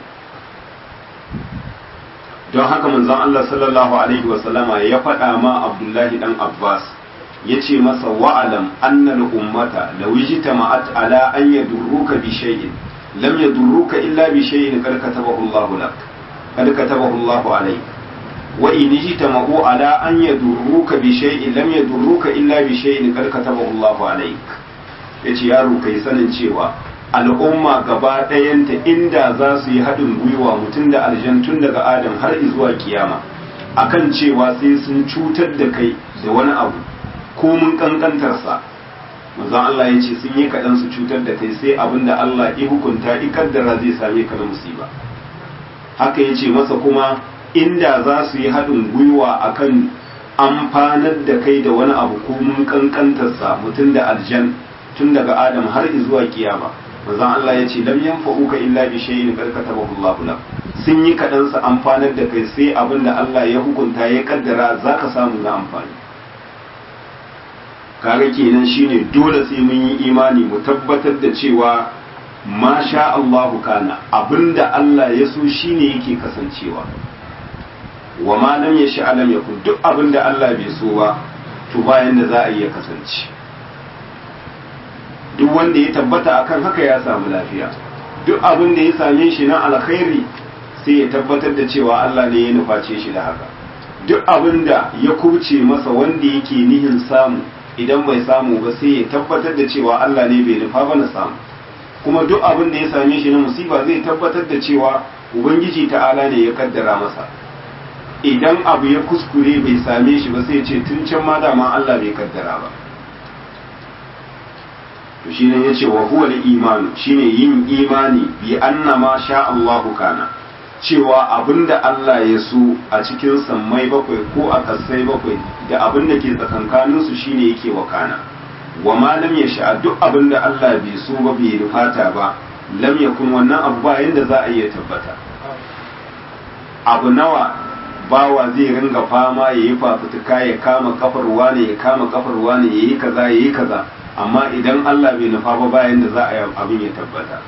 don haka manzon Allah sallallahu alaihi wasallama ya faɗa ma Abdullahi dan Abbas yace masa wa'alam annal ummata law ijtama'at ala an yadurruka bi shay'in lam yadurruka illa bi shay'in qad katabahu Allahu lak qad katabahu Allahu alayk wa in ijtama'u ala an yadurruka bi shay'in lam yadurruka illa bi shay'in qad katabahu Allahu alayk yace yaro kai sanin cewa al'umma gaba ɗayanta inda za su yi haɗin gwiwa mutum da aljantun daga adam har zuwa kiyama akan cewa sai sun cutar da kai da wani abu ko mun kankantarsa manzon Allah ya ce sun yi kaɗan su cutar da kai sai abin da Allah ya hukunta ya kaddara zai same ka na musiba haka ya ce masa kuma inda za su yi haɗin gwiwa akan amfanar da kai da wani abu ko mun kankantarsa mutum da aljan tun daga adam har zuwa kiyama manzon Allah ya ce lam yanfa'uka illa bi shay'in qad katabahu Allahu lak sun yi kaɗan su amfanar da kai sai abin da Allah ya hukunta ya kaddara zaka samu na amfani kaga kenan shine dole sai mun yi imani mu tabbatar da cewa ma sha Allahu kana abinda Allah ya so shine yake kasancewa wa ma lam yasha alam yakun duk abinda Allah bai so ba to bayan da za a iya kasance duk wanda ya tabbata akan haka ya samu lafiya duk abin da ya same shi na alkhairi sai ya tabbatar da cewa Allah ne ya nuface shi da haka duk abin da ya kubce masa wanda yake nihin samu idan bai samu ba sai ya tabbatar da cewa Allah ne bai nufa ba na samu kuma duk abin da ya same shi na musiba zai tabbatar da cewa ubangiji ta'ala ne ya kaddara masa idan abu ya kuskure bai same shi ba sai ya ce tun can ma dama Allah bai kaddara ba to shine yace wa huwa al-imanu shine yin imani bi anna ma sha Allahu kana cewa abinda Allah ya so a cikin sammai bakwai ko a kasai bakwai da abinda ke tsakankanin su shine yake wakana wa ma lam yasha duk abinda Allah bai so ba bai rufata ba lam yakun wannan abu ba yanda za a iya tabbata abu nawa bawa zai ringa fama ya yi fafutuka ya kama kafar wane ya kama kafar wane ya yi kaza ya yi kaza amma idan Allah bai nufa ba bayan da za a yi abin ya tabbata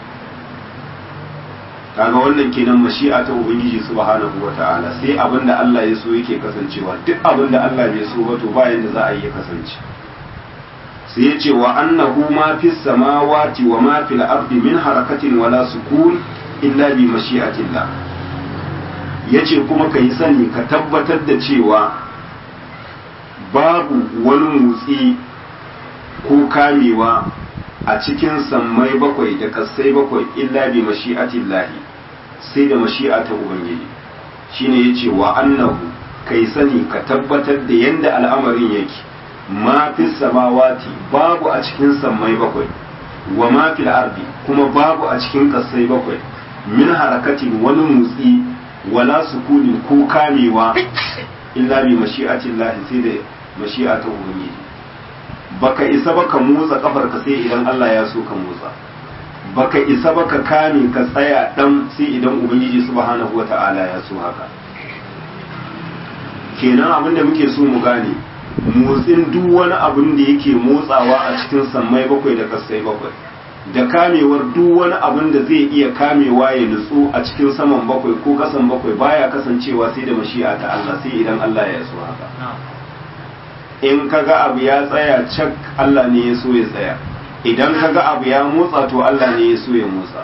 kaga wannan kenan mashi'a ta ubangiji subhanahu wata'ala sai abin da Allah ya so yake kasancewa duk abin da Allah bai so ba to bayan da za a yi kasance sai ya ce wa annahu ma fi samawati wa ma fil ardi min harakatin wala sukun illa bi mashi'atillah yace kuma kai sani ka tabbatar da cewa babu wani motsi ko kamewa a cikin sammai bakwai da kasai bakwai illa bi mashi'atillahi sai da mashi'a ta ubangiji shine yace wa annahu kai sani ka tabbatar da yanda al'amarin yake ma fi samawati babu a cikin sammai bakwai wa ma fil ardi kuma babu a cikin kasai bakwai min harakatin wani motsi wala sukuni ko kamewa illa bi mashi'atillahi sai da mashi'a ta ubangiji baka isa ba ka motsa kafar ka sai idan Allah ya so ka motsa baka isa ba ka kame ka tsaya dan sai idan ubangiji subhanahu wata'ala ya so haka kenan abin da muke so mu gane motsin duk wani abin da yake motsawa a cikin sammai bakwai da kasai bakwai da kamewar duk wani abin da zai iya kamewa ya nutsu a cikin saman bakwai ko kasan bakwai baya kasancewa sai da mashi'a ta Allah sai idan Allah ya so haka in kaga abu ya tsaya cak Allah ne ya so ya tsaya idan kaga abu ya motsa to Allah ne ya so ya motsa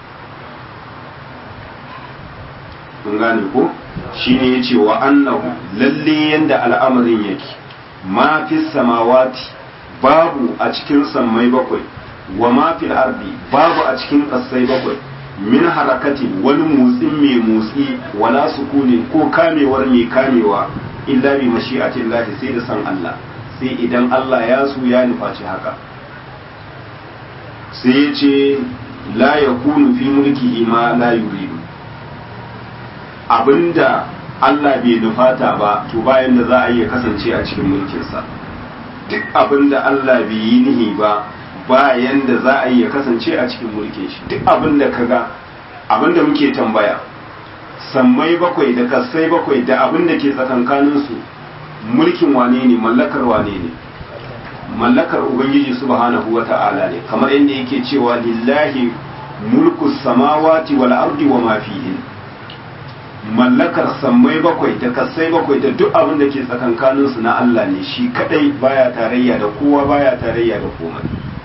kun gane ko shine yace wa annahu lalle yanda al'amarin yake ma fi samawati babu a cikin sammai bakwai wa ma fil ardi babu a cikin kasai bakwai min harakati wani motsin mai motsi wala sukuni ko kamewar mai kamewa illa bi mashi'atillahi sai da san Allah sai idan Allah ya so ya nufaci haka sai ya ce la yakunu fi mulkihi ma la yuridu abinda Allah bai nufata ba to bayan da za a iya kasance a cikin mulkinsa duk abinda Allah bai yi nihi ba bayan da za a iya kasance a cikin mulkin shi duk abinda kaga abinda muke tambaya sammai bakwai da kasai bakwai da abin da ke tsakankaninsu mulkin wane ne mallakar wane ne mallakar ubangiji subhanahu wa ta'ala ne kamar yadda yake cewa lillahi mulku samawati wal ardi wa ma fihin mallakar sammai bakwai da kasai bakwai da duk abin da ke tsakankaninsu na Allah ne shi kadai baya tarayya da kowa baya tarayya da komai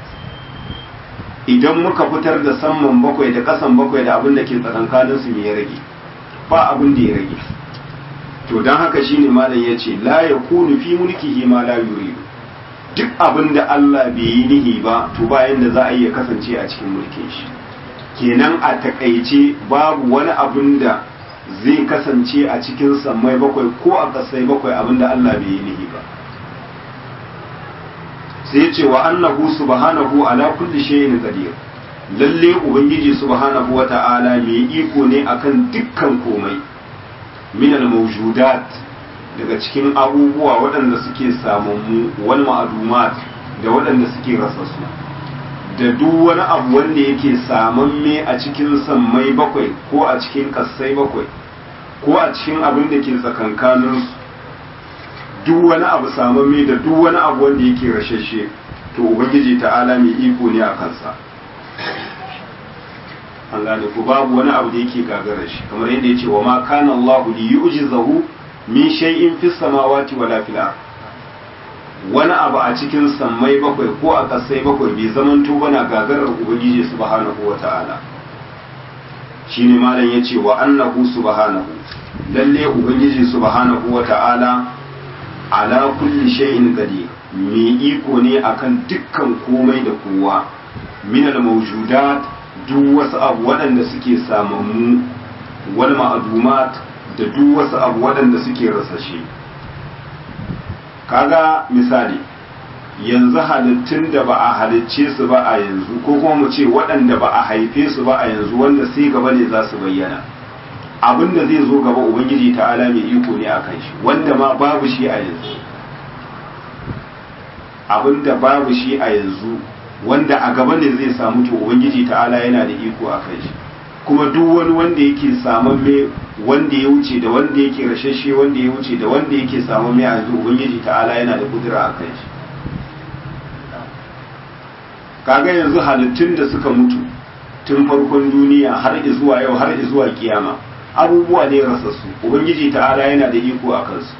idan muka fitar da samman bakwai da kasan bakwai da abin da ke tsakankaninsu me ya rage ba abin da ya rage to don haka shine malam ya ce la ya kunu fi mulkihi ma la yuridu duk abin da Allah bai yi nihi ba to bayan da za a iya kasance a cikin mulkin shi kenan a takaice babu wani abin da zai kasance a cikin sammai bakwai ko a kasai bakwai abin da Allah bai yi nihi ba sai ce wa annahu subhanahu ala kulli shay'in qadir lalle ubangiji subhanahu wata'ala mai iko ne akan dukkan komai min al-mawjudat daga cikin abubuwa waɗanda suke samammu wal ma'adumat da waɗanda suke rasassu da duk wani abu wanda yake samamme a cikin sammai bakwai ko a cikin kassai bakwai ko a cikin abin da ke tsakankanin duk wani abu samamme da duk wani abu wanda yake rashashe to ubangiji ta'ala mai iko ne a kansa an gane ko babu wani abu da yake gagarar shi kamar yadda ya ce wa ma kana Allahu li yu'jizahu min shay'in fis samawati wala fil ard wani abu a cikin sammai bakwai ko a kasai bakwai bai zaman to bana gagarar ubangiji subhanahu wata'ala shine malam yace wa annahu subhanahu lalle ubangiji subhanahu wata'ala ala kulli shay'in qadir mai iko ne akan dukkan komai da kowa min al mawjudat duk wasu abu waɗanda suke samammu wal ma'adumat da duk wasu abu waɗanda suke rasashe kaga misali yanzu halittun da ba a halicce su ba a yanzu ko kuma mu ce waɗanda ba a haife su ba a yanzu wanda sai gaba ne za su bayyana abin da zai zo gaba ubangiji ta'ala mai iko ne akan shi wanda ma babu shi a yanzu abin da babu shi a yanzu wanda a gaba ne zai samu to ubangiji ta'ala yana da iko a kan shi kuma duk wani wanda yake samamme wanda ya wuce da wanda yake rashashe wanda ya wuce da wanda yake samamme a yanzu ubangiji ta'ala yana da kudura a kan shi kaga yanzu halittun da suka mutu tun farkon duniya har zuwa yau har zuwa kiyama abubuwa ne rasassu ubangiji ta'ala yana da iko a kansu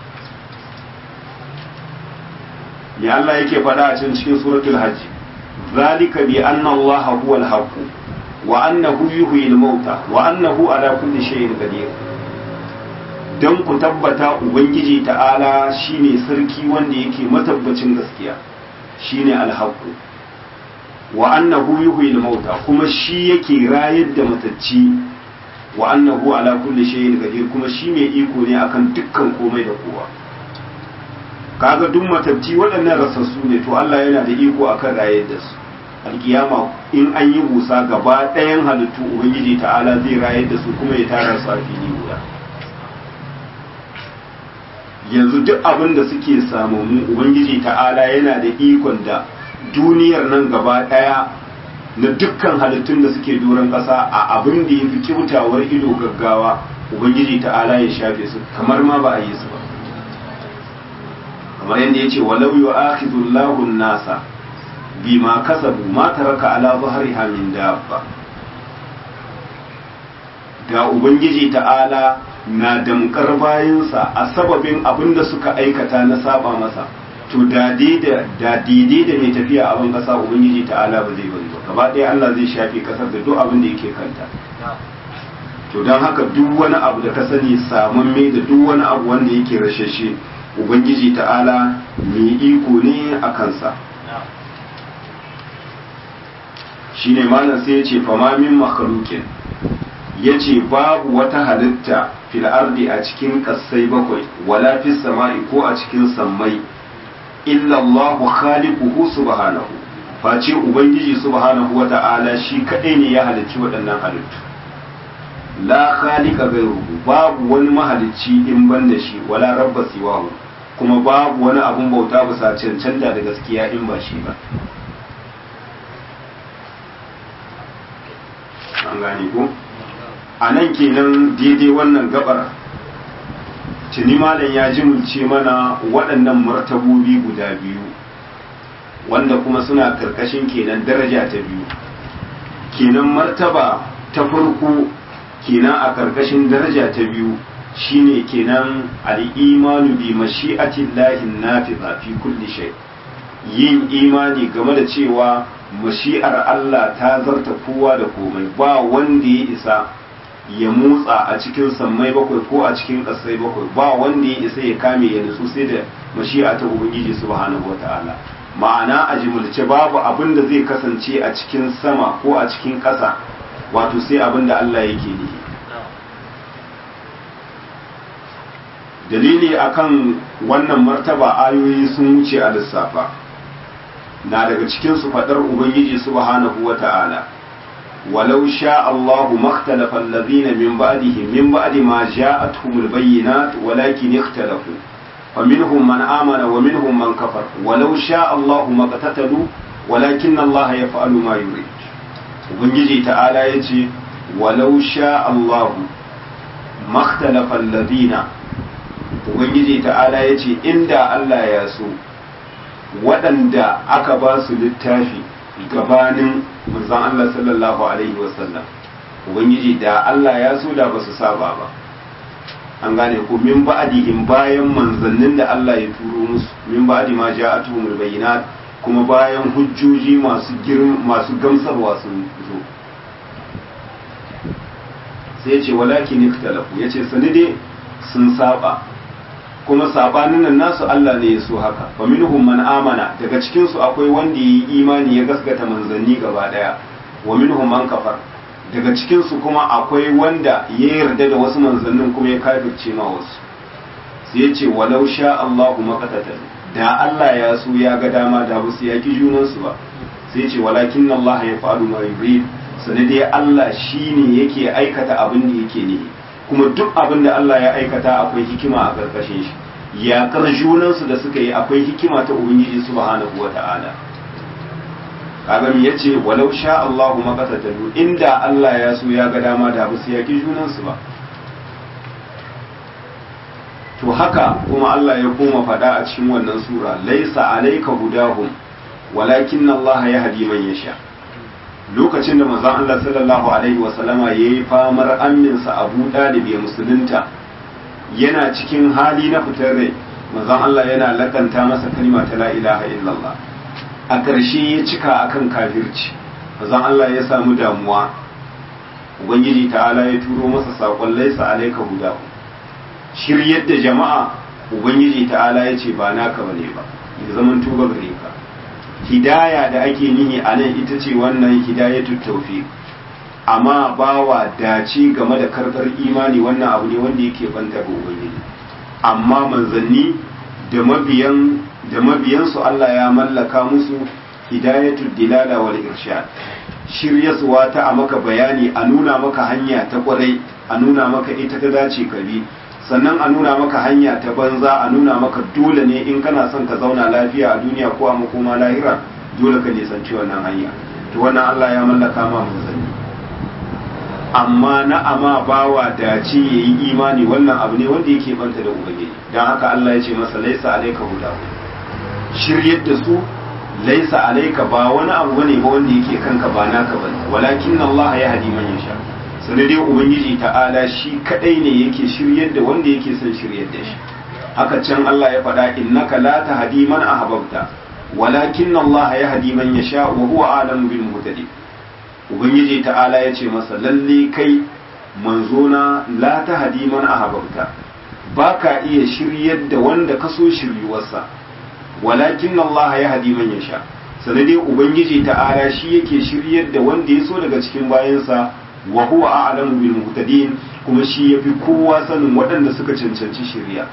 me Allah yake faɗa a cikin cikin suratul hajj zalika bi anna Allah huwa al-haqq wa annahu yuhyi al-mauta wa annahu ala kulli shay'in qadir dan ku tabbata ubangiji ta'ala shine sarki wanda yake matabbacin gaskiya shine al-haqq wa annahu yuhyi al-mauta kuma shi yake rayar da matacci wa annahu ala kulli shay'in qadir kuma shi mai iko ne akan dukkan komai da kowa kaga duk matatti waɗannan rasassu ne to Allah yana da iko akan rayar da su alkiyama in an yi busa gaba ɗayan halittu ubangiji ta'ala zai rayar da su kuma ya tara su a fili guda yanzu duk abin da suke samu mu ubangiji ta'ala yana da ikon da duniyar nan gaba ɗaya na dukkan halittun da suke doron ƙasa a abin da ya fi kyautawar ido gaggawa ubangiji ta'ala ya shafe su kamar ma ba a yi su ba kamar yadda ya ce walau yu akhidullahu nasa bima kasabu ma taraka ala zahriha min dabba ga ubangiji ta'ala na damkar bayansa a sababin abin da suka aikata na saba masa to da daidai da mai tafiya a ban kasa ubangiji ta'ala ba zai bari ba gaba ɗaya Allah zai shafe kasar da duk abin da yake kanta to don haka duk wani abu da ka sani samamme da duk wani abu wanda yake rashashe ubangiji ta'ala mai iko ne a kansa shine malam sai ya ce fama min makhluqin ya ce babu wata halitta fil ardi a cikin kassai bakwai wala fis sama'i ko a cikin sammai illa Allah khaliquhu subhanahu face ubangiji subhanahu wata'ala shi kadai ne ya halicci waɗannan halittu la khaliqa ghayruhu babu wani mahalicci in ban da shi wala rabba siwahu kuma babu wani abun bauta bisa cancanta da gaskiya in ba shi ba an gane ko a nan kenan daidai wannan gabar tuni malam ya jimulce mana waɗannan martabobi guda biyu wanda kuma suna karkashin kenan daraja ta biyu kenan martaba ta farko kenan a karkashin daraja ta biyu shine kenan al-imanu bi mashi'atillahi nafiza fi kulli shay yin imani game da cewa mashi'ar Allah ta zarta kowa da komai ba wanda ya isa ya motsa a cikin sammai bakwai ko a cikin ƙasai bakwai ba wanda ya isa ya kame ya nutsu sai da mashi'a ta ubangiji subhanahu wata'ala ma'ana a jimulce babu abin da zai kasance a cikin sama ko a cikin ƙasa wato sai abin da Allah yake nihi dalili akan wannan martaba ayoyi sun wuce a lissafa na daga cikin su faɗar ubangiji subhanahu wata'ala ولو شاء الله ما اختلف الذين من بعدهم من بعد ما جاءتهم البينات ولكن اختلفوا فمنهم من آمن ومنهم من كفر ولو شاء الله ما اقتتلوا ولكن الله يفعل ما يريد ubangiji ta'ala ya ce walau sha Allahu makhtalafa alladhina ubangiji ta'ala ya ce inda Allah ya so waɗanda aka ba su littafi gabanin manzon Allah sallallahu alaihi wasallam ubangiji da Allah ya so da ba su saba ba an gane ko min ba'dihim bayan manzannin da Allah ya turo musu min ba'di ma ja'atuhumul bayyinat kuma bayan hujjoji masu girin masu gamsarwa sun zo sai ce walakin ikhtalafu yace sanide sun saba kuma sabanin nan nasu Allah ne ya so haka fa minhum man amana daga cikin su akwai wanda yi imani ya gaskata manzanni gaba daya wa minhum man kafar daga cikin su kuma akwai wanda ya yarda da wasu manzannin kuma ya kafirce ma wasu sai ya ce walau sha Allahu maqatata da Allah ya so ya ga dama da ba su yaki junan su ba sai ya ce walakin Allah ya fa'alu ma yurid sani dai Allah shine yake aikata abin da yake nihi kuma duk abin da Allah ya aikata akwai hikima a ƙarƙashin shi yaƙar junansu da suka yi akwai hikima ta ubangiji subhanahu wa ta'ala kaga ya ce walau sha Allahu maqatatalu inda Allah ya so ya ga dama da ba su yaƙi junansu ba to haka kuma Allah ya koma faɗa a cikin wannan sura laisa alayka hudahum walakin Allah yahdi man yasha lokacin da manzon Allah sallallahu alaihi wasallama yayi famar aminsa Abu Dalib ya musulunta yana cikin hali na fitar rai manzon Allah yana lakanta masa kalma ta la ilaha illallah a ƙarshe ya cika akan kafirci manzon Allah ya samu damuwa ubangiji ta'ala ya turo masa saƙon laisa alaika huda shiryar da jama'a ubangiji ta'ala ya ce ba naka bane ba ya zaman tuba gare ka hidaya da ake nihi a nan ita ce wannan hidayatu tawfiq amma bawa dace game da karɓar imani wannan abu ne wanda yake banta ga ubangiji amma manzanni da mabiyan da mabiyansu Allah ya mallaka musu hidayatu dilala wal irshad shiryaswa ta a maka bayani a nuna maka hanya ta kwarai a nuna maka ita ta dace ka bi sannan a nuna maka hanya ta banza a nuna maka dole ne in kana son ka zauna lafiya a duniya ko a makoma lahira dole ka nisanci wannan hanya to wannan Allah ya mallaka ma manzanni amma na ama bawa dace yayi imani wannan abu ne wanda yake banta da ubangiji dan haka Allah ya ce masa laisa alayka huda shiryar da su laisa alayka ba wani abu bane ba wanda yake kanka ba naka bane walakin Allah ya hadi man yasha sanar dai ubangiji ta'ala shi kadai ne yake shiryar da wanda yake son shiryar da shi haka can Allah ya faɗa innaka la tahdi man ahbabta walakin Allah ya hadi man yasha wa huwa alamu bil muhtadin ubangiji ta'ala ya ce masa lalle kai manzona la tahdi man ahbabta baka iya shiryar da wanda ka so shiryuwarsa walakin Allah ya hadi man yasha sanar dai ubangiji ta'ala shi yake shiryar da wanda ya so daga cikin bayansa wa huwa a'lamu bil muhtadin kuma shi yafi kowa sanin waɗanda suka cancanci shari'a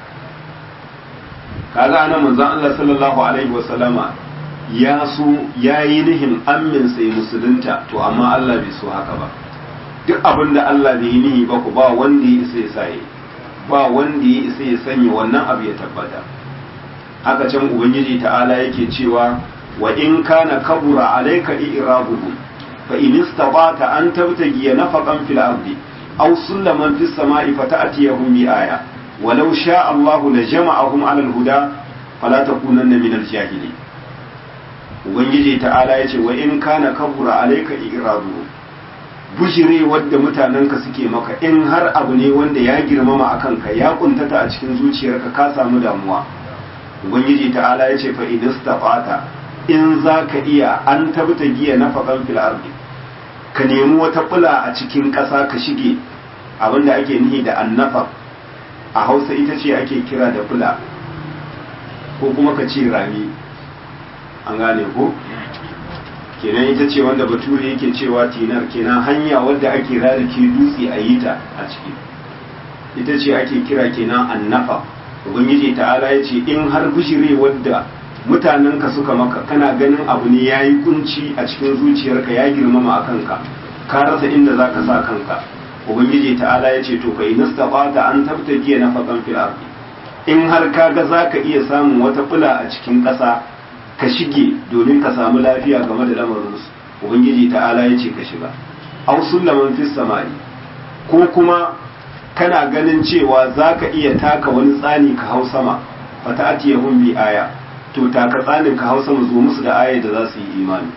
kaga anan manzon Allah sallallahu alaihi wa sallama ya so yayi nihin ammin sai musulunta to amma Allah bai so haka ba duk abin da Allah bai yi nihi ba ku ba wanda ya isa ya saye ba wanda ya isa ya sanya wannan abu ya tabbata haka can ubangiji ta'ala yake cewa wa in kana kabura alayka i'rabuhum فإن استطعت أن تبتغي نفقا في الأرض أو سلما في السماء فتأتيهم بآية ولو شاء الله لجمعهم على الهدى فلا تكونن من الجاهلين ubangiji ta'ala ya ce wa in kana kabura alaika iradu bujire wadda mutanenka suke maka in har abu ne wanda ya girmama a kanka ya kuntata a cikin zuciyarka ka samu damuwa ubangiji ta'ala ya ce fa in istafata in za ka iya an tabbata giya na faƙan fil ardi ka nemi wata fula a cikin ƙasa ka shige abinda ake nihi da annafa a hausa ita ce ake kira da fula ko kuma ka ce rami an gane ko kenan ita ce wanda bature yake cewa tinar kenan hanya wadda ake rarrake dutse a yi ta a ciki ita ce ake kira kenan annafa ubangiji ta'ala ya ce in har bishire wadda mutanenka suka maka kana ganin abu ne ya yi kunci a cikin zuciyarka ya girmama a kanka ka rasa inda za ka sa kanka ubangiji ta'ala ya ce to kai nastafata an tabtagiya na faƙan fil ardi in har ka ga za ka iya samun wata fula a cikin ƙasa ka shige domin ka samu lafiya game da lamarinsu ubangiji ta'ala ya ce ka shiga aw sullaman fis samai ko kuma kana ganin cewa za ka iya taka wani tsani ka hau sama fata atiyahum bi aya to taka tsanin ka hau sama zo musu da aya da za su yi imani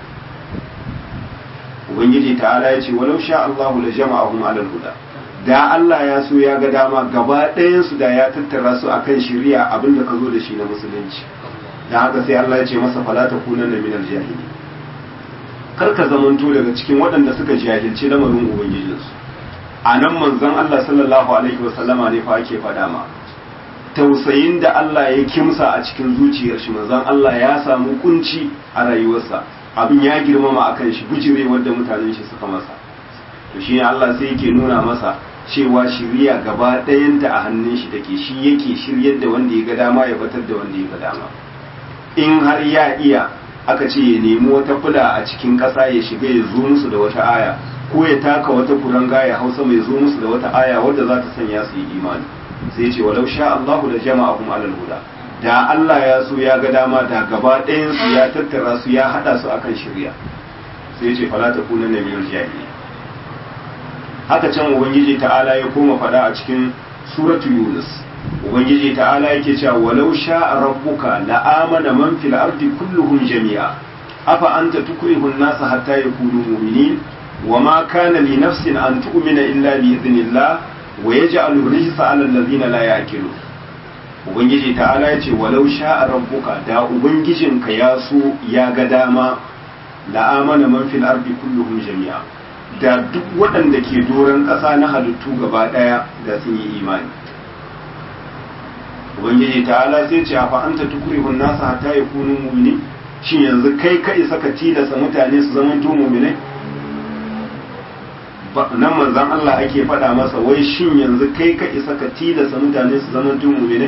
ubangiji ta'ala ya ce walau sha Allahu la jama'ahum alal huda da Allah ya so ya ga dama gaba ɗayan su da ya tattara su akan shari'a abinda ka zo da shi na musulunci da haka sai Allah ya ce masa fala takunanna minal jahili kar ka zamanto daga cikin waɗanda suka jahilci lamarin ubangijinsu a nan manzon Allah sallallahu alaihi wasallama ne fa ake faɗa ma tausayin da Allah ya kimsa a cikin zuciyar shi manzon Allah ya samu kunci a rayuwarsa abin ya girmama akan shi bujire wanda mutanen shi suka masa to shi Allah sai yake nuna masa cewa shiriya gaba ɗayanta a hannun shi take shi yake shiryar da wanda ya ga dama ya batar da wanda ya ga dama in har ya iya aka ce ya nemi wata fula a cikin ƙasa ya shiga ya zo musu da wata aya ko ya taka wata kuranga ya hausa mai zo musu da wata aya wadda za ta sanya su yi imani sai ce walau sha Allahu da jama'ahum alal huda da Allah ya so ya ga dama da gaba ɗayan su ya tattara su ya hada su akan shirya sai ce fala takuna na minal jahili haka can ubangiji ta'ala ya koma fada a cikin suratu yunus ubangiji ta'ala yake cewa walau sha rabbuka la'amana man fil ardi kulluhum jami'a afa anta tukrihu an-nasa hatta yakunu mu'minin وما كان لنفس أن تؤمن إلا بإذن الله ويجعل الرجس على الذين لا يأكلون Ubangiji ta'ala ya ce walau sha'a rabbuka da Ubangijinka ya so ya ga dama la'amana man fil ardi kulluhum jami'a da duk waɗanda ke doron ƙasa na halittu gaba ɗaya da sun yi imani Ubangiji ta'ala sai ce fa anta tukrihun nasa hatta yakunu mu'minin shin yanzu kai ka isa ka tilasa mutane su zama to mu'minai nan manzan Allah ake faɗa masa wai shin yanzu kai ka isa ka tilasa mutane su zama mu'mine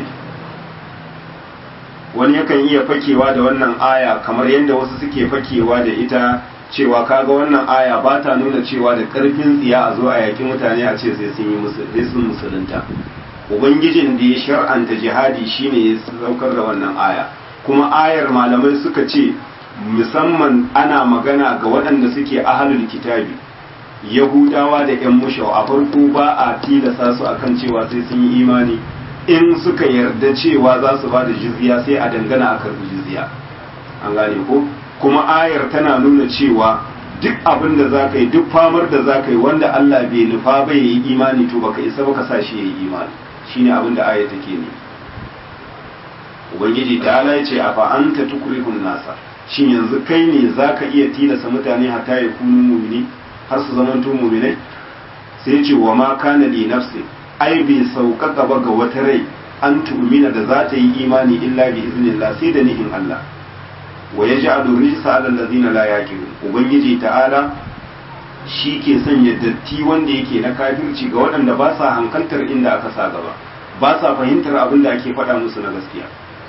wani yakan iya fakewa da wannan aya kamar yadda wasu suke fakewa da ita cewa kaga wannan aya ba ta nuna cewa da ƙarfin tsiya a zo a yaki mutane a ce sai sun yi sun musulunta ubangijin da ya shar'anta jihadi shine ya saukar da wannan aya kuma ayar malamai suka ce musamman ana magana ga waɗanda suke ahalul kitabi yahudawa da yan mushau a farko ba a tilasa su akan cewa sai sun yi imani in suka yarda cewa za su ba da jizya sai a dangana a karbi jizya an gane ko kuma ayar tana nuna cewa duk abin da za ka yi duk famar da za ka yi wanda Allah bai nufa bai yi imani to baka isa baka sa shi ya yi imani shine abin da ayar take ne ubangiji ta ala ce a fa'anta tukrihun nasa shin yanzu kai ne za ka iya tilasa mutane hatta ya kunu mumini har su zamanto muminai sai ce wa ma kana li nafsi ai bai sauƙaƙa ba ga wata rai an tu'mina da za ta yi imani illa bi iznillah sai da nihin Allah wa yaj'alu rijsa 'ala allazina la yaqilun ubangiji ta'ala shi ke sanya datti wanda yake na kafirci ga waɗanda ba sa hankaltar inda aka sa gaba ba sa fahimtar abin da ake faɗa musu na gaskiya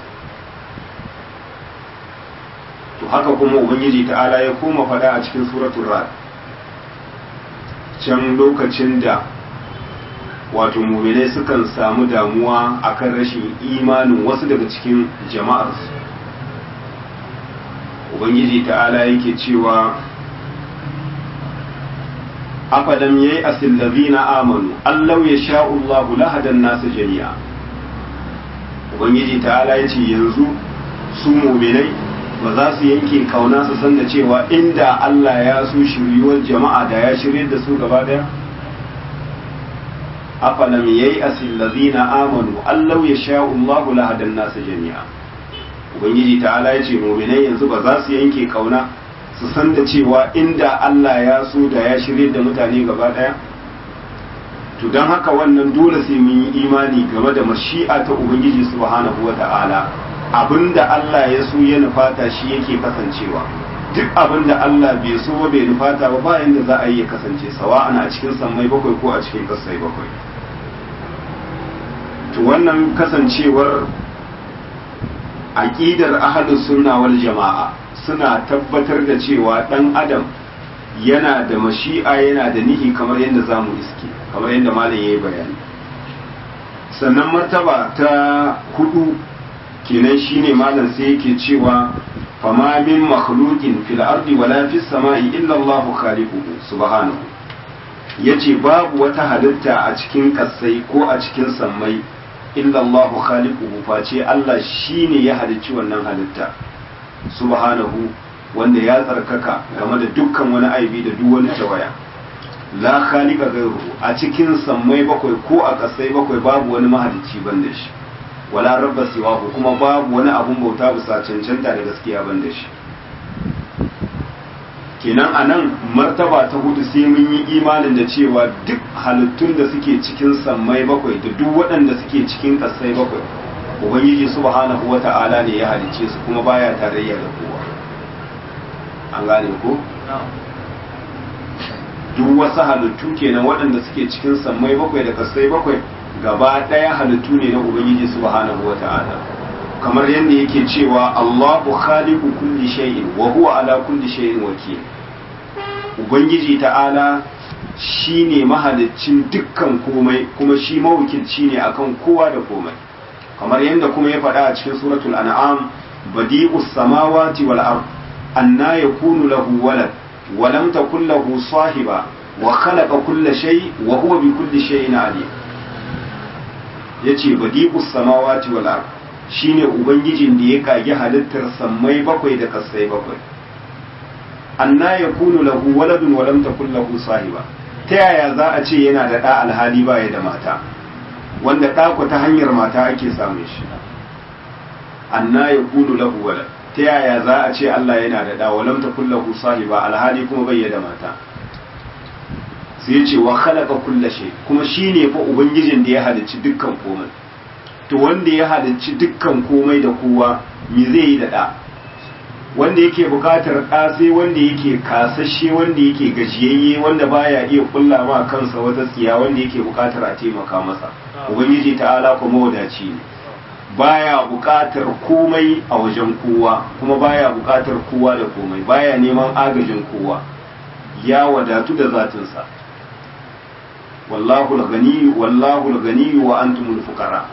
to haka kuma ubangiji ta'ala ya koma faɗa a cikin suratul ra'd can lokacin da wato muminai sukan samu damuwa akan rashin imanin wasu daga cikin jama'arsu ubangiji ta'ala yake cewa afalam yayi asil ladina amanu allau ya sha'ullahu lahadan nasu jami'a ubangiji ta'ala yace yanzu su muminai ba za su yanke kauna su san da cewa inda Allah ya so shiryuwar jama'a da ya shirye da su gaba daya afalam yayi asil ladina amanu allau yasha'u Allahu lahadan nas jami'a ubangiji ta'ala ya ce mu'minai yanzu ba za su yanke kauna su san da cewa inda Allah ya so da ya shirye da mutane gaba daya to don haka wannan dole sai mun yi imani game da mashi'a ta ubangiji subhanahu wa ta'ala abinda Allah ya so ya nufata shi yake kasancewa duk abinda Allah bai so ba bai nufata ba bayan da za a yi ya kasance sawa'an a cikin sammai bakwai ko a cikin kasai bakwai to wannan kasancewar aqidar ahlus sunna wal jama'a suna tabbatar da cewa dan adam yana da mashi'a yana da nihi kamar yadda zamu iske kamar yadda malam yayi bayani sannan martaba ta hudu kenan shine malam sai yake cewa fama min makhluqin fil ardi wala fis sama'i illa Allahu khaliquhu subhanahu yace babu wata halitta a cikin kasai ko a cikin sammai illa Allahu khaliquhu face Allah shine ya halicci wannan halitta subhanahu wanda ya tsarkaka game da dukkan wani aibi da duk wani tawaya la khaliqa ghayruhu a cikin sammai bakwai ko a kasai bakwai babu wani mahalicci banda shi wala rabba siwahu kuma babu wani abun bauta bisa cancanta da gaskiya banda shi kenan anan martaba ta hudu sai mun yi imanin da cewa duk halittun da suke cikin sammai bakwai da duk waɗanda suke cikin kasai bakwai ubangiji subhanahu wata'ala ne ya halicce su kuma baya tarayya da kowa an gane ko duk wasu halittu kenan waɗanda suke cikin sammai bakwai da kasai bakwai gaba ɗaya halittu ne na ubangiji subhanahu wata'ala kamar yadda yake cewa Allahu khaliqu kulli shay'in wa huwa ala kulli shay'in wakil ubangiji ta'ala shine mahaliccin dukkan komai kuma shi mawukilci ne akan kowa da komai kamar yadda kuma ya faɗa a cikin suratul an'am badi'us samawati wal ard anna yakunu lahu walad wa lam takul lahu sahiba wa khalaqa kulla shay wa huwa bi kulli shay'in alim yace badi'us samawati wal ard shine ubangijin da ya kage halittar sammai bakwai da kasai bakwai anna yakunu lahu waladun wa lam takul lahu sahiba ta yaya za a ce yana da ɗa alhali baya da mata wanda ɗako ta hanyar mata ake samun shi anna yakunu lahu walad ta yaya za a ce Allah yana da ɗa wa lam takul lahu sahiba alhali kuma bai da mata sai ya ce wa khalaqa kulla shay kuma shine fa ubangijin da ya halicci dukkan komai to wanda ya halicci dukkan komai da kowa me zai yi da ɗa wanda yake buƙatar ɗa sai wanda yake kasashe wanda yake gajiyayye wanda baya iya kulla ma kansa wata tsiya wanda yake buƙatar a taimaka masa ubangiji ta'ala kuma wadaci ne baya buƙatar komai a wajen kowa kuma baya buƙatar kowa da komai baya neman agajin kowa ya wadatu da zatinsa wallahu al-ghani wallahu al-ghani wa antumul fuqara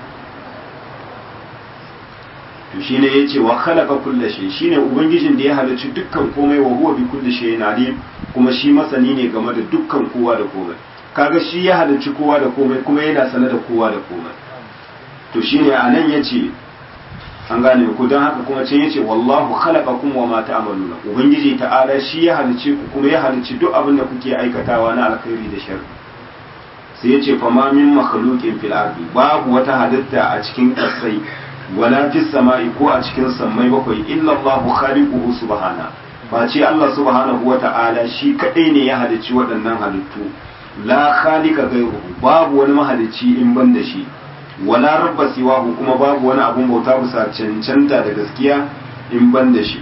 to shine yace wa khalaqa kulla shay shine ubangijin da ya halarci dukkan komai wa huwa bi kulli shay'in alim kuma shi masani ne game da dukkan kowa da komai kaga shi ya halarci kowa da komai kuma yana sane da kowa da komai to shine anan yace an gane ku dan haka kuma can yace wallahu khalaqakum wa ma ta'maluna ubangiji ta'ala shi ya halarci ku kuma ya halarci duk abin da kuke aikatawa na alkhairi da sharri sai yace fa ma min makhluqin fil ardi babu wata halitta a cikin kasai wala fis sama'i ko a cikin sammai bakwai illa Allahu khaliquhu subhana face Allah subhanahu wa ta'ala shi kadai ne ya halicci waɗannan halittu la khaliqa ghayruhu babu wani mahalicci in ban da shi wala rabba siwahu kuma babu wani abun bauta bisa cancanta da gaskiya in ban da shi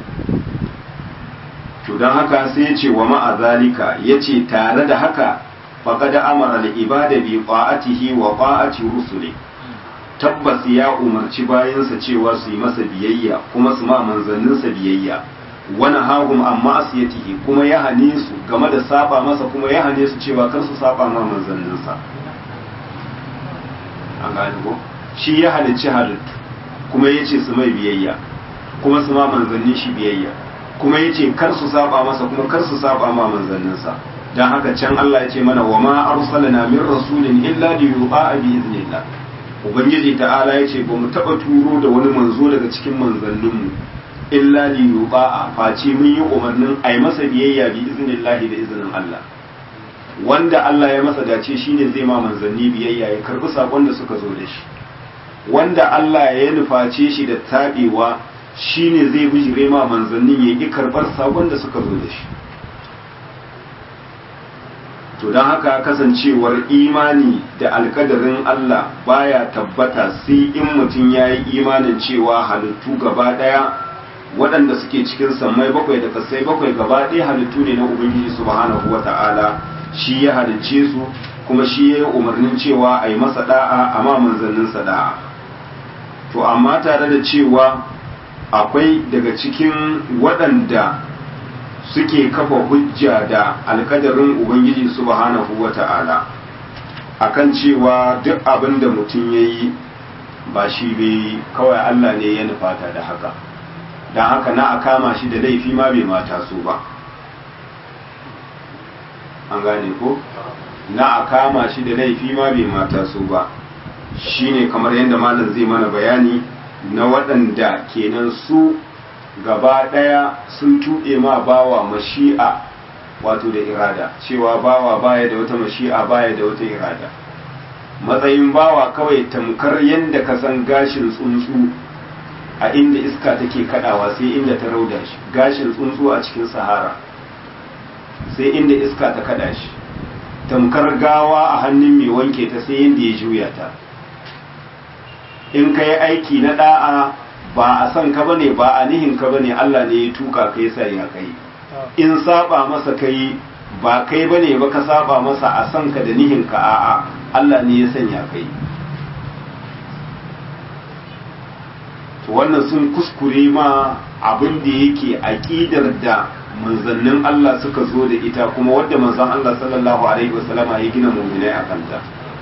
to dan haka sai ya ce wa ma'a zalika yace tare da haka faqad amara al-ibada bi ta'atihi wa ta'ati rusuli tabbas ya umarci bayansa cewa su yi masa biyayya kuma su ma manzanninsa biyayya wani hagum amma asiyatihi kuma ya hane su game da saba masa kuma ya hane su cewa kar su saba ma manzanninsa an gane ko shi ya halicci halittu kuma ya ce su mai biyayya kuma su ma manzannin shi biyayya kuma ya ce kar su saba masa kuma kar su saba ma manzanninsa dan haka can Allah ya ce mana wa ma arsalna min rasulin illa li yu'a bi iznillah ubangiji ta'ala ya ce ba mu taɓa turo da wani manzo daga cikin manzanninmu illa li yuba'a face mun yi umarnin ai masa biyayya bi iznillahi da izinin Allah wanda Allah ya masa dace shine zai ma manzanni biyayya ya karbi sakon da suka zo da shi wanda Allah ya nuface shi da tabewa shine zai bijire ma manzannin ya ki karbar sakon da suka zo da shi to don haka kasancewar imani da alkadarin Allah baya tabbata sai in mutum ya yi imanin cewa halittu gaba ɗaya waɗanda suke cikin sammai bakwai da kasai bakwai gaba ɗaya halittu ne na ubangiji subhanahu wa ta'ala shi ya halicce su kuma shi ya yi umarnin cewa a yi masa da'a amma manzanninsa da'a to amma tare da cewa akwai daga cikin waɗanda suke kafa hujja da alkadarin ubangiji subhanahu wa ta'ala akan cewa duk abin da mutum ya yi ba shi bai kawai Allah ne ya nufata da haka don haka na a kama shi da laifi ma bai mata so ba an gane ko na a kama shi da laifi ma bai mata so ba shine kamar yadda malam zai mana bayani na waɗanda kenan su gaba ɗaya sun tuɗe ma bawa mashi'a wato da irada cewa bawa baya da wata mashi'a baya da wata irada matsayin bawa kawai tamkar yadda ka san gashin tsuntsu a inda iska take kadawa sai inda ta rauda shi gashin tsuntsu a cikin sahara sai inda iska ta kada shi tamkar gawa a hannun mai wanke ta sai inda ya juya ta in ka yi aiki na da'a ba a son ka bane ba a nihin ka bane Allah ne ya tuka kai sa ya kai in saba masa kai ba kai bane ba ka saba masa a son ka da nihin ka a'a Allah ne ya sanya kai to wannan sun kuskure ma abin da yake aqidar da manzannin Allah suka zo da ita kuma wadda manzon Allah sallallahu alaihi wasallama ya gina mu'minai a kanta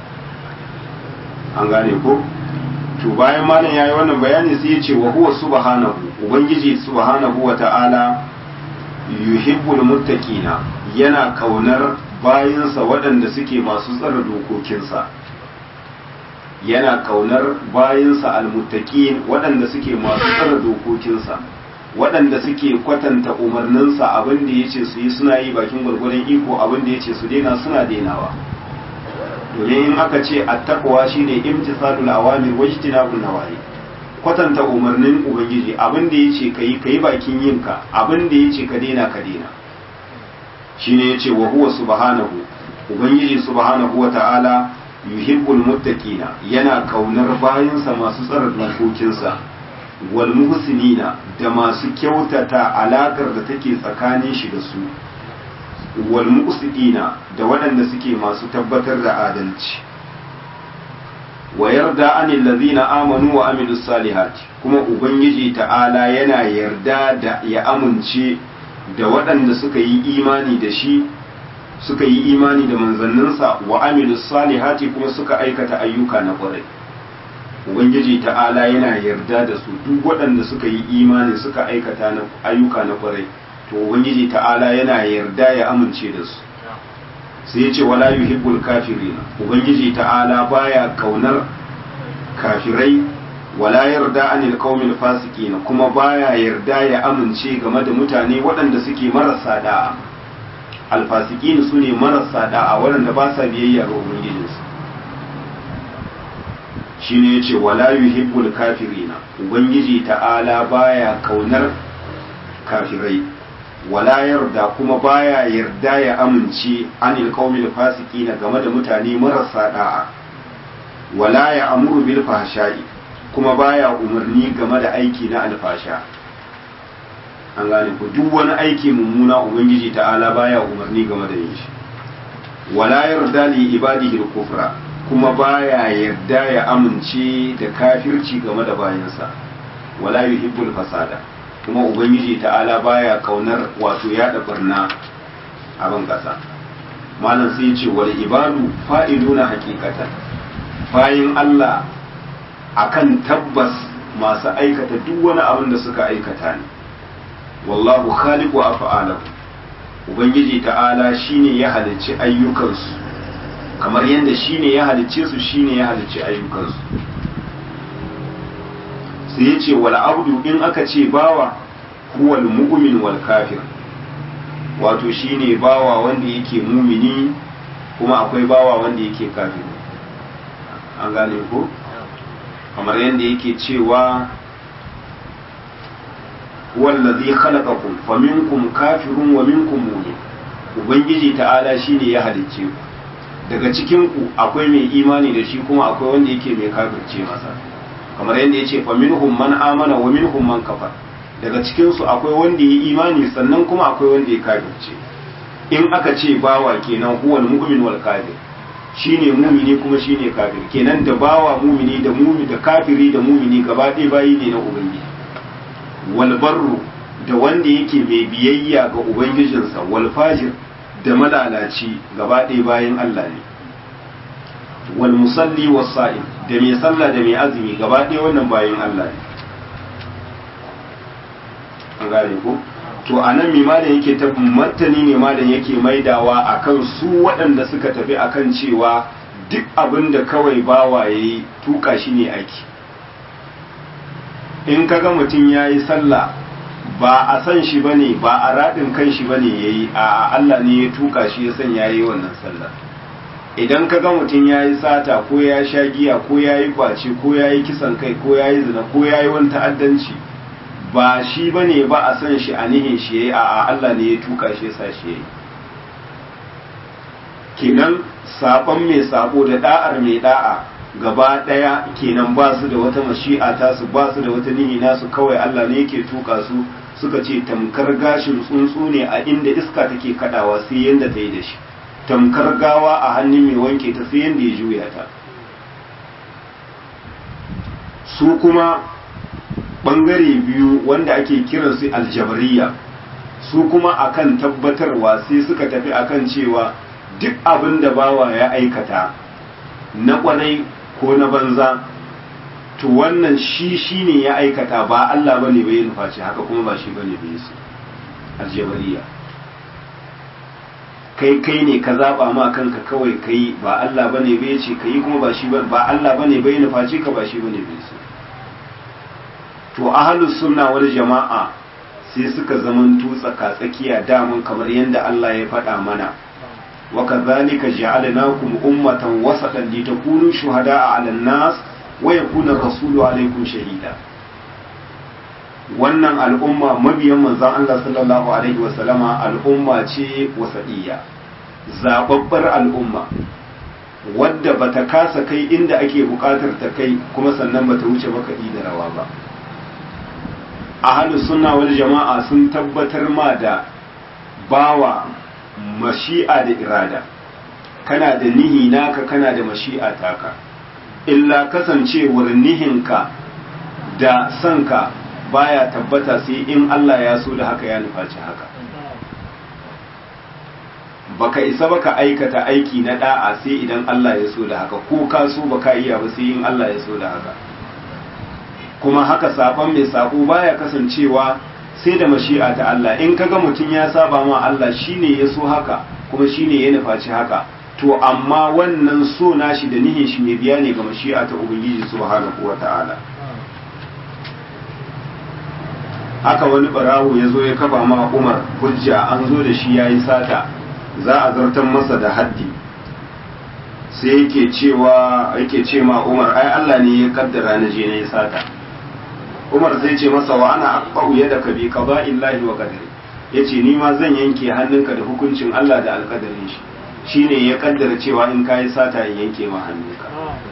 an gane ko to bayan malam yayi wannan bayani sai ya ce wa huwa subhanahu ubangiji subhanahu wa ta'ala yuhibbul muttaqina yana kaunar bayinsa waɗanda suke masu tsara dokokinsa yana kaunar bayinsa almuttaqin waɗanda suke masu tsara dokokinsa waɗanda suke kwatanta umarninsa abin da yace su yi suna yi bakin gwargwadon iko abin da yace su daina suna dainawa domin in aka ce attaqwa shine imtisalul awamir wajtinabun nawahi kwatanta umarnin ubangiji abin da yace kai kai bakin yinka abin da yace ka daina ka daina shine yace wa huwa subhanahu ubangiji subhanahu wa ta'ala yuhibbul muttaqina yana kaunar bayansa masu tsara dokokinsa wal muhsinina da masu kyautata alakar da take tsakanin shi da su wal muqsidina da waɗanda suke masu tabbatar da adalci wa yarda anil ladhina amanu wa amilus salihati kuma ubangiji ta'ala yana yarda da ya amince da waɗanda suka yi imani da shi suka yi imani da manzanninsa wa amilus salihati kuma suka aikata ayyuka na ƙwarai ubangiji ta'ala yana yarda da su duk waɗanda suka yi imani suka aikata ayyuka na ƙwarai to ubangiji ta'ala yana yarda ya amince da su sai ya ce wala yuhibbul kafirin ubangiji ta'ala baya kaunar kafirai wala yarda anil qaumil fasiqin kuma baya yarda ya amince game da mutane waɗanda suke marasa da'a alfasiqin su ne marasa da'a waɗanda ba sa biyayya ga ubangijinsu shine yace wala yuhibbul kafirina ubangiji ta'ala baya kaunar kafirai wala yarda kuma baya yarda ya amince anil qaumil fasiqina game da mutane marasa da'a wala ya amuru bil fahsha'i kuma baya umarni game da aiki na alfasha an gane ku duk wani aiki mummuna ubangiji ta'ala baya umarni game da yin shi wala yarda li ibadihi al-kufra kuma baya yarda ya amince da kafirci game da bayansa wala yuhibbul fasada kuma ubangiji ta'ala baya kaunar wato yada barna a ban kasa malam sai ya ce wal ibadu fa'iduna haqiqatan bayin Allah akan tabbas masu aikata duk wani abin da suka aikata ne wallahu khaliqu af'alahu ubangiji ta'ala shine ya halicci ayyukansu kamar yadda shine ya halicce su shine ya halicci ayyukansu sai ya ce wal abdu in aka ce bawa huwa al-mu'min wal kafir wato shine bawa wanda yake mumini kuma akwai bawa wanda yake kafiri an gane ko kamar yadda yake cewa wallazi khalaqakum faminkum kafirun wa minkum mu'min ubangiji ta'ala shine ya halicce ku daga cikin ku akwai mai imani da shi kuma akwai wanda yake mai kafirce masa kamar yadda yace faminhum man amana wa minhum man kafar daga cikin su akwai wanda ya imani sannan kuma akwai wanda ya kafirce in aka ce bawa kenan huwal mu'min wal kafir shine mumini kuma shine kafir kenan da bawa mumini da mumi da kafiri da mumini gaba ɗaya bayi ne na ubangiji wal barru da wanda yake mai biyayya ga ubangijinsa wal fajir da malalaci gaba ɗaya bayan Allah ne wal musalli was sa'im da mai sallah da mai azumi gaba ɗaya wannan bayan Allah ne an gane ko to a nan malam yake ta martani ne malam yake maidawa akan su waɗanda suka tafi akan cewa duk abin da kawai bawa ya yi tuka shi ne aiki in kaga mutum ya yi sallah ba a san shi ba ne ba a raɗin kan shi ba ne ya yi a Allah ne ya tuka shi ya san ya yi wannan sallah idan kaga mutum ya yi sata ko ya sha giya ko ya yi kwace ko ya yi kisan kai ko ya yi zina ko ya yi wani ta'addanci ba shi ba ne ba a san shi a nihin shi ya yi a Allah ne ya tuka shi ya sa shi ya yi kenan saɓon mai saɓo da ɗa'ar mai ɗa'a gaba ɗaya kenan ba su da wata mashi'a ta su ba su da wata nihi nasu kawai Allah ne yake tuka su suka ce tamkar gashin tsuntsu ne a inda iska take kadawa sai yanda ta yi da shi tamkar gawa a hannun mai wanke ta sai yanda ya juya ta su kuma bangare biyu wanda ake kiransu aljabariya su kuma akan tabbatarwa sai suka tafi akan cewa duk abin da bawa ya aikata na kwarai ko na banza to wannan shi shi ne ya aikata ba Allah ba ne bai nufaci haka kuma ba shi ba ne bai su aljabariya kai kai ne ka zaba ma kanka kawai kai ba Allah ba ne bai ce kai kuma ba shi ba Allah ba ne bai nufaci ka ba shi ba ne bai su to ahlus sunna wal jama'a sai suka zamanto tsaka tsakiya damun kamar yadda Allah ya faɗa mana وكذلك جعلناكم أمة وسطا لتكونوا شهداء على الناس ويكون الرسول عليكم شهيدا wannan al'umma mabiyan manzan Allah sallallahu Alaihi wasallama al'umma ce wasaɗiya zababbar al'umma wadda ba ta kasa kai inda ake buƙatar ta kai kuma sannan ba ta wuce makaɗi da rawa ba a halin suna wani jama'a sun tabbatar ma da bawa mashi'a da irada kana da nihi naka kana da mashi'a taka illa kasancewar nihinka da sanka baya tabbata sai in Allah ya so da haka ya nufaci haka baka isa baka aikata aiki na da'a sai idan Allah ya so da haka ko ka so baka iya ba sai in Allah ya so da haka kuma haka sabon mai sako baya kasancewa sai da mashi'a ta Allah in kaga mutum ya saba ma Allah shine ya so haka kuma shine ya nufaci haka to amma wannan so nashi da nihin shi mai biya ne ga mashi'a ta ubangiji subhanahu wata'ala haka wani barawo ya zo ya kafa ma Umar hujja an zo da shi yayi sata za a zartar masa da haddi sai yake cewa yake ce ma Umar ai Allah ne ya kaddara na je na yi sata Umar zai ce masa wa ana aqba'u yadaka bi qada'illahi wa qadari yace ni ma zan yanke hannunka da hukuncin Allah da alƙadarin shi shine ya kaddara cewa in kai sata in yanke ma hannunka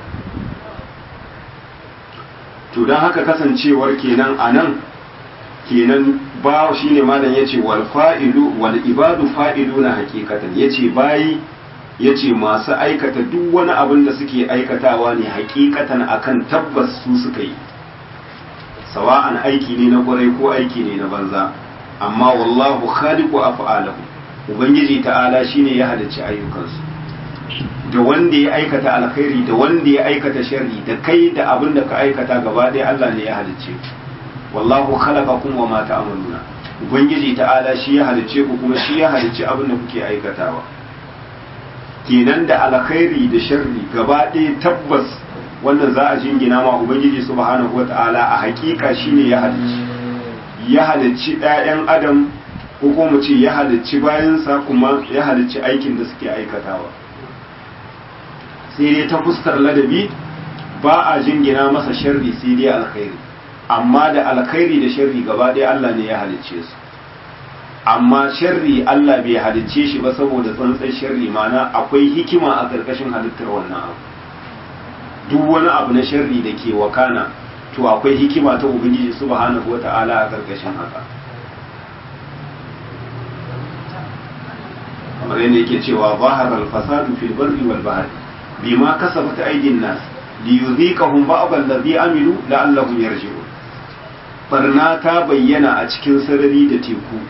to dan haka kasancewar kenan anan kenan ba shine malam yace wal fa'ilu wal ibadu fa'iluna haqiqatan yace bayi yace masu aikata duk wani abin da suke aikatawa ne haqiqatan akan tabbas su suka yi sawa'an aiki ne na kwarai ko aiki ne na banza amma wallahu khaliqu af'alahu ubangiji ta'ala shine ya halicci ayyukansu da wanda ya aikata alkhairi da wanda ya aikata sharri da kai da abin da ka aikata gaba ɗaya Allah ne ya halicce wallahu khalaqakum wa ma ta'maluna ubangiji ta'ala shi ya halicce ku kuma shi ya halicci abin da kuke aikatawa kenan da alkhairi da sharri gaba ɗaya tabbas wannan za a jingina ma ubangiji subhanahu wata'ala a hakika shine ya halicci ya halicci ɗayan adam ko kuma mu ce ya halicci bayansa kuma ya halicci aikin da suke aikatawa sai dai ta fuskar ladabi ba a jingina masa sharri sai dai alkhairi amma da alkhairi da sharri gaba ɗaya Allah ne ya halicce su amma sharri Allah bai halicce shi ba saboda tsantsan sharri mana akwai hikima a ƙarƙashin halittar wannan abu duk wani abu na sharri da ke wakana to akwai hikima ta ubangiji subhanahu wata'ala a ƙarƙashin haka kamar yadda yake cewa zahara al-fasadu fil barri wal bahri bima kasabat aydin nas liyudhiqahum ba'd alladhi amilu la'allahum yarji'un barna ta bayyana a cikin sarari da teku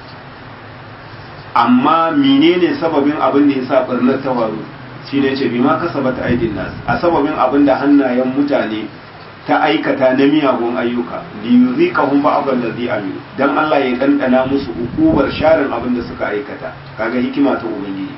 amma menene sababin abin da yasa barnar ta faru shine ce bima kasabat aydin nas a sababin abin da hannayen mutane ta aikata na miyagun ayyuka liyuziqahum ba'd allazi amilu dan Allah ya dandana musu hukubar sharin abin da suka aikata kaga hikima ta ubangiji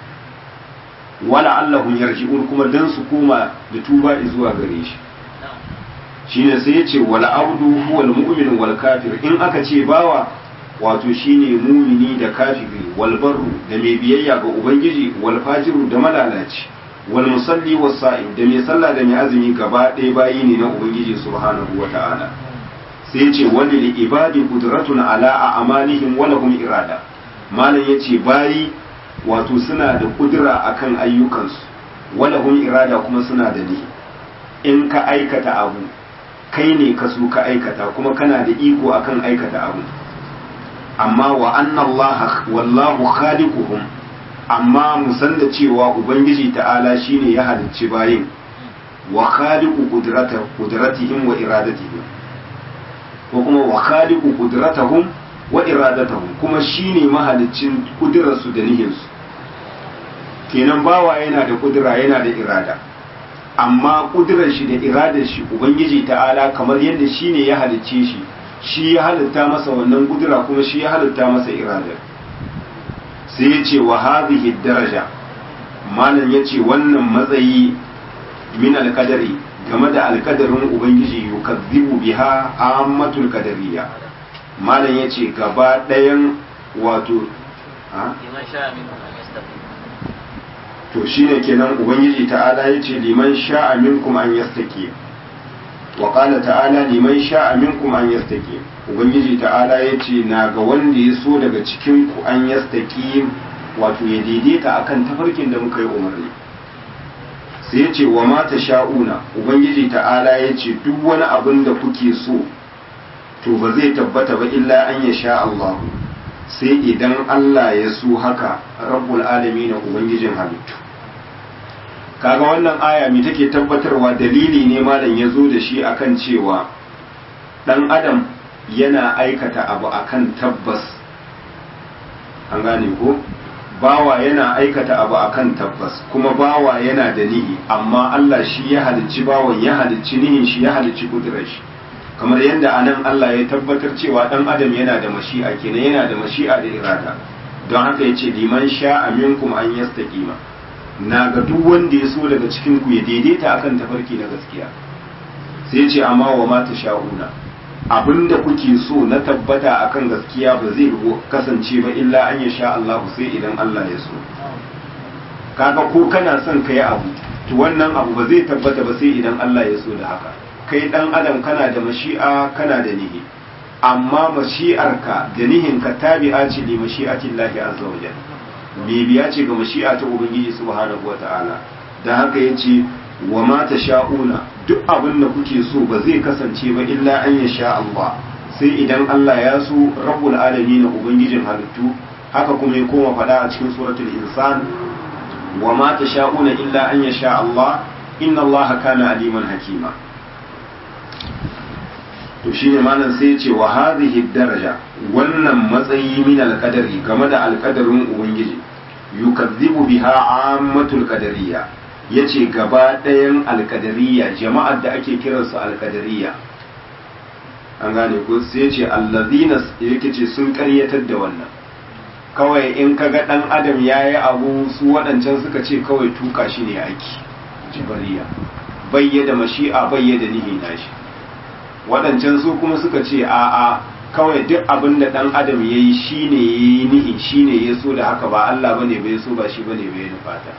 wala allahum yarji'un kuma dan su koma da tuba zuwa gare shi shine sai yace wal abdu huwal mu'min wal kafir in aka ce bawa wato shine mumini da kafiri wal barru da mai biyayya ga ubangiji wal fajiru da malalaci wal musalli was sa'im da mai sallah da mai azumi gaba ɗaya bayi ne na ubangiji subhanahu wata'ala sai yace wani li ibadi qudratun ala a'malihim wa lahum irada malam yace bayi wato suna da kudura akan ayyukansu wa lahum irada kuma suna da ni in ka aikata abu kai ne ka so ka aikata kuma kana da iko akan aikata abu amma wa anna Allah wallahu khaliquhum amma mu san da cewa ubangiji ta'ala shine ya halicci bayin wa khaliqu qudrata qudratihim wa iradatihim ko kuma wa khaliqu qudratahum wa iradatahum kuma shine mahaliccin kudurarsu da nihinsu kenan bawa yana da kudura yana da irada amma kudurar shi da iradar shi ubangiji ta'ala kamar yadda shine ya halicce shi shi ya halitta masa wannan kudura kuma shi ya halitta masa iradar sai ya ce wa hadhihi daraja malam ya ce wannan matsayi min alkadari game da alkadarin ubangiji yukazzibu biha ammatul qadariyya malam ya ce gaba ɗayan wato liman sha'a minkum an yastaqim to shine kenan ubangiji ta'ala ya ce liman sha'a minkum an yastaqim wa qala ta'ala liman sha'a minkum an yastaqim ubangiji ta'ala ya ce na ga wanda ya so daga cikin ku an yastaqim wato ya daidaita akan tafarkin da muka yi umarni sai ya ce wa mata sha'una ubangiji ta'ala ya ce duk wani abin da kuke so to ba zai tabbata ba illa an ya sha Allah sai idan Allah ya so haka rabbul alamin ubangijin halittu kaga wannan aya me take tabbatarwa dalili ne malam ya zo da shi akan cewa dan adam yana aikata abu akan tabbas an gane ko bawa yana aikata abu akan tabbas kuma bawa yana da nihi amma Allah shi ya halicci bawan ya halicci nihin shi ya halicci kudurar shi kamar yadda anan Allah ya tabbatar cewa dan adam yana da mashi'a kenan yana da mashi'a da irada don haka yace liman sha'a minkum an yastaqima na ga duk wanda ya so daga cikin ku ya daidaita akan tafarki na gaskiya sai ce amma wa ma sha'una abinda kuke so na tabbata akan gaskiya ba zai kasance ba illa an ya sha Allah sai idan Allah ya so kaga ko kana son ka yi abu to wannan abu ba zai tabbata ba sai idan Allah ya so da haka kai dan adam kana da mashi'a kana da nihi amma mashi'arka da nihinka tabi'a ce li mashi'atillahi azza wa jalla bibiya ce ga mashi'a ta ubangiji subhanahu wa ta'ala dan haka yace wa ma sha'una duk abin da kuke so ba zai kasance ba illa an ya sha Allah sai idan Allah ya so rabbul alamin ubangijin halittu haka kuma ya koma faɗa a cikin suratul insan wa ma sha'una illa an ya sha Allah inna Allah kana aliman hakima to shine malam sai ya ce wa hadhihi daraja wannan matsayi min alqadari game da alqadarin ubangiji yukazzibu biha ammatul qadariyya ya ce gaba ɗayan alkadariya jama'ar da ake kiransu alkadariya an gane ko sai ce allazina yake ce sun karyatar da wannan kawai in kaga ɗan adam ya yi abu su waɗancan suka ce kawai tuka shi ne aiki jibariya bayyada mashi'a bayyada nihi nashi waɗancan su kuma suka ce a'a kawai duk abin da dan adam ya yi shi ne ya yi nihi shi ne ya so da haka ba Allah bane bai so ba shi bane bai nufata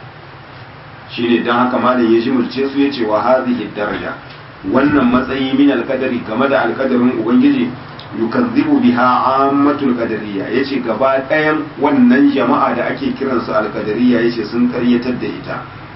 shi ne don haka malam ya jimurce su ya ce wa hadhihi daraja wannan matsayi min alkadari game da alkadarin ubangiji yukazzibu biha ammatul qadariyya yace gaba ɗayan wannan jama'a da ake kiransu alqadariyya yace sun karyatar da ita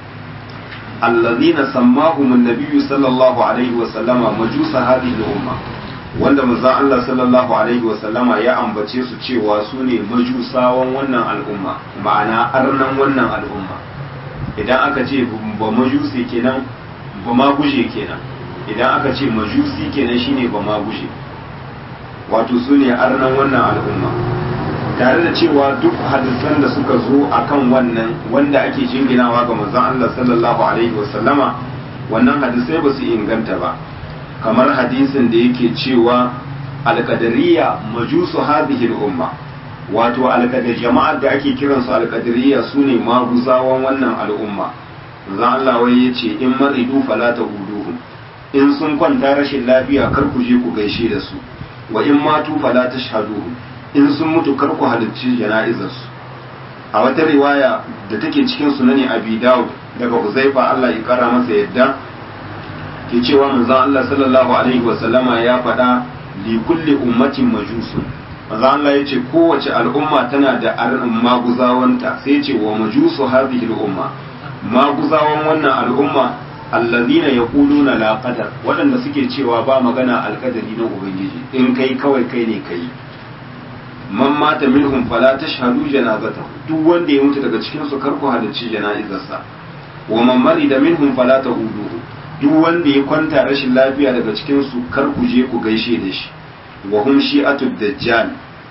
allazina sammahum an-nabiy sallallahu alaihi wa sallama majusa hadhihi al-umma wanda manzon Allah sallallahu alaihi wa sallama ya ambace su cewa su ne majusawan wannan al'umma ma'ana arnan wannan al'umma idan aka ce ba majusi kenan ba ma guje kenan idan aka ce majusi kenan shine ba ma guje wato su ne arnan wannan al'umma tare da cewa duk hadisan da suka zo akan wannan wanda ake jinginawa ga manzon Allah sallallahu alaihi wasallama wannan hadisai ba su inganta ba kamar hadisin da yake cewa alqadariya majusu hadhihi al-umma wato alqadar jama'ar da ake kiransu alqadariya sune maguzawan wannan al'umma manzon Allah wai yace in maridu fala tahuduhum in sun kwanta rashin lafiya kar ku je ku gaishe da su wa in matu fala tashhaduhum in sun mutu kar ku halarci jana'izarsu a wata riwaya da take cikin sunani abi dawud daga huzaifa Allah ya kara masa yadda ke cewa manzon Allah sallallahu alaihi wasallama ya faɗa li kulli ummatin majusun manzon Allah ya ce kowace al'umma tana da maguzawanta sai ya ce wa majusu hadhihi al'umma maguzawan wannan al'umma allazina yaquluna la qadar waɗanda suke cewa ba magana alƙadari na ubangiji in kai kawai kai ne kai man mata minhum fala tashhadu janazatahu duk wanda ya mutu daga cikin su karku halarci jana'izarsa wa man marida minhum fala tahuduhu duk wanda ya kwanta rashin lafiya daga cikin su karku je ku gaishe da shi wa hum shi'atud dajjal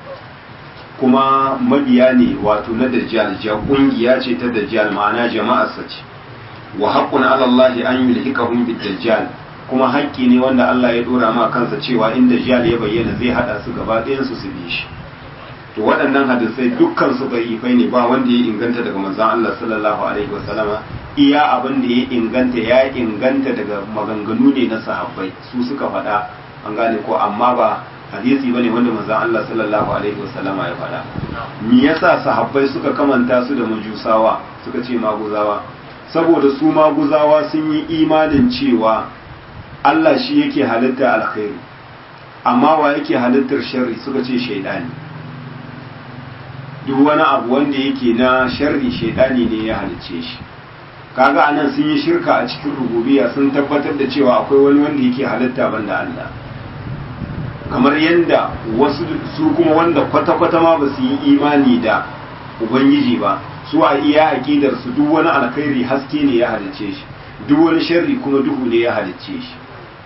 kuma mabiya ne wato na dajjal ja kungiya ce ta dajjal ma'ana jama'ar sa ce wa haqqun 'ala Allah an yulhikahum bid dajjal kuma haƙƙi ne wanda Allah ya dora ma kansa cewa in dajjal ya bayyana zai hada su gaba ɗayan su su bi shi to waɗannan hadisai dukkan su da'ifai ne ba wanda ya inganta daga manzon Allah sallallahu alaihi wasallama iya abin da ya inganta ya inganta daga maganganu ne na sahabbai su suka faɗa an gane ko amma ba hadisi bane wanda manzon Allah sallallahu alaihi wasallama ya faɗa me yasa sahabbai suka kamanta su da majusawa suka ce maguzawa saboda su maguzawa sun yi imanin cewa Allah shi yake halitta alkhairi amma wa yake halittar sharri suka ce shaidani duk wani abu wanda yake na sharri shaidani ne ya halicce shi kaga anan sun yi shirka a cikin rububiya sun tabbatar da cewa akwai wani wanda yake halitta banda Allah kamar yadda wasu su kuma wanda kwata-kwata ma ba su yi imani da ubangiji ba su a iya aƙidar su duk wani alkhairi haske ne ya halicce shi duk wani sharri kuma duhu ne ya halicce shi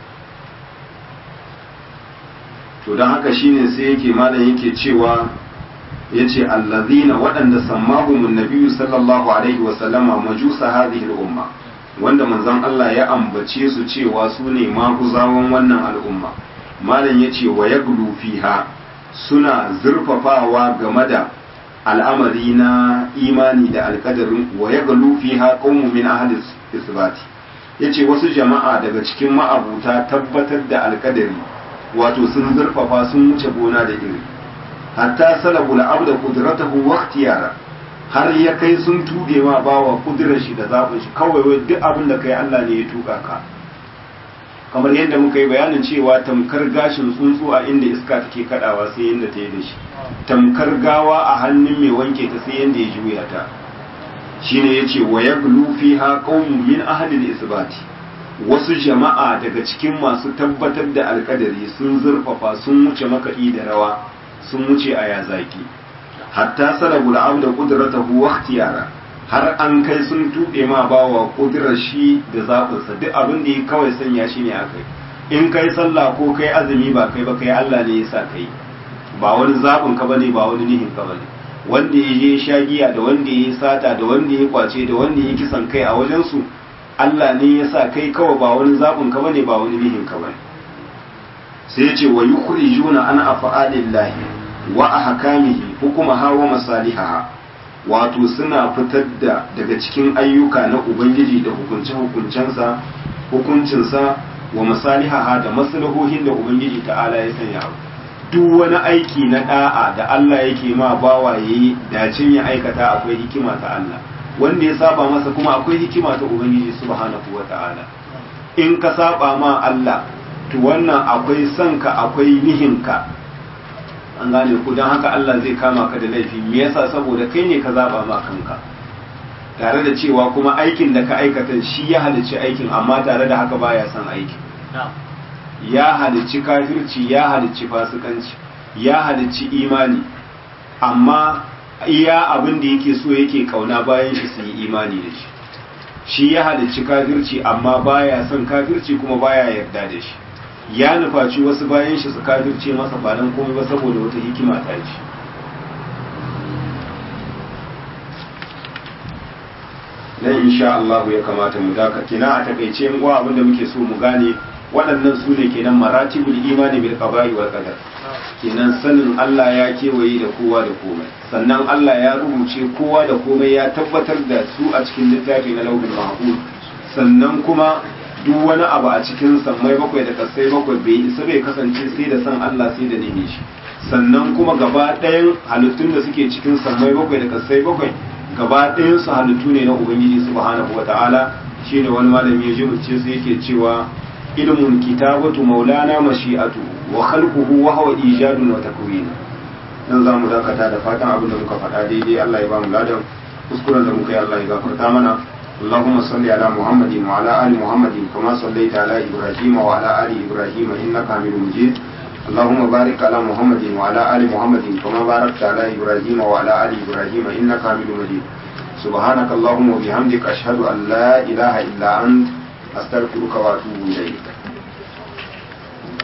to don haka shine sai yake malam yake cewa yace allazina waɗanda sammahumun nabiyyu sallallahu alaihi wa sallama majusa hadhihi al-umma wanda manzon Allah ya ambace su cewa su ne maguzawan wannan al'umma malam yace wa yaglu fiha suna zurfafawa game da al'amari na imani da alkadarin wa yaglu fiha qaumun min ahli isbati yace wasu jama'a daga cikin ma'abuta tabbatar da alkadari wato sun zurfafa sun wuce gona da iri hatta salabu al'abda qudratahu wa ikhtiyara har ya kai sun tuge ma bawa kudirar shi da zaɓin shi kawai wai duk abin da kai Allah ne ya tuka ka kamar yadda muka yi bayanin cewa tamkar gashin tsuntsu a inda iska take kadawa sai yadda ta yi da shi tamkar gawa a hannun mai wanke ta sai yadda ya juya ta shine yace wa yaglu fiha qaumun min ahli al-isbati wasu jama'a daga cikin masu tabbatar da alkadari sun zurfafa sun wuce makaɗi da rawa sun wuce a yazaki hatta salabu abda qudratahu wa ikhtiyara har an kai sun tuɓe ma bawa kudurar shi da zaɓinsa duk abin da ya kawai sanya shi ne akai in kai sallah ko kai azumi ba kai ba kai Allah ne ya sa kai ba wani zaɓin ka bane ba wani nihin ka bane wanda ya je shagiya da wanda ya sata da wanda ya kwace da wanda ya kisan kai a wajen su Allah ne ya sa kai kawai ba wani zaɓin ka bane ba wani nihin ka bane sai ya ce wa yukhrijuna an afa'alillahi wa ahkamihi hukumaha wa masalihaha wato suna fitar da daga cikin ayyuka na ubangiji da hukunce hukuncensa hukuncinsa wa masalihaha da maslahohin da ubangiji ta'ala ya sanya duk wani aiki na da'a da Allah yake ma bawa yayi dacin ya aikata akwai hikima ta Allah wanda ya saba masa kuma akwai hikima ta ubangiji subhanahu wata'ala in ka saba ma Allah to wannan akwai son ka akwai nihinka an gane ku don haka Allah zai kama ka da laifi me yasa saboda kai ne ka zaba ma kanka tare da cewa kuma aikin da ka aikata shi ya halicci aikin amma tare da haka baya son aikin ya halicci kafirci ya halicci fasikanci ya halicci imani amma iya abin da yake so yake kauna bayan shi su yi imani da shi shi ya halicci kafirci amma baya son kafirci kuma baya yarda da shi ya nufaci wasu bayan shi su kafirce masa ba dan komai ba saboda wata hikima ta ce nan insha Allah ya kamata mu daka kina a takaice mu abin da muke so mu gane waɗannan su ne kenan maratibul imani bil qada'i wal qadar kenan sanin Allah ya kewaye da kowa da komai sannan Allah ya rubuce kowa da komai ya tabbatar da su a cikin littafi na lauhul mahfuz sannan kuma duk wani abu a cikin sammai bakwai da kasai bakwai bai isa bai kasance sai da san Allah sai da nemi shi sannan kuma gaba ɗayan halittun da suke cikin sammai bakwai da kasai bakwai gaba ɗayan su halittu ne na ubangiji subhanahu wata'ala shine wani malami ya ji mutum sai yake cewa ilmun kitabatu maulana mashi'atu wa khalquhu wa huwa ijadun wa takwin dan zamu dakata da fatan abin da muka faɗa daidai Allah ya ba mu ladan kuskuren da muka yi Allah ya gafarta mana اللهم صل على محمد وعلى آل محمد كما صليت على إبراهيم وعلى آل إبراهيم إنك حميد مجيد اللهم بارك على محمد وعلى آل محمد كما باركت على إبراهيم وعلى آل إبراهيم إنك حميد مجيد سبحانك اللهم وبحمدك أشهد أن لا إله إلا أنت أستغفرك وأتوب إليك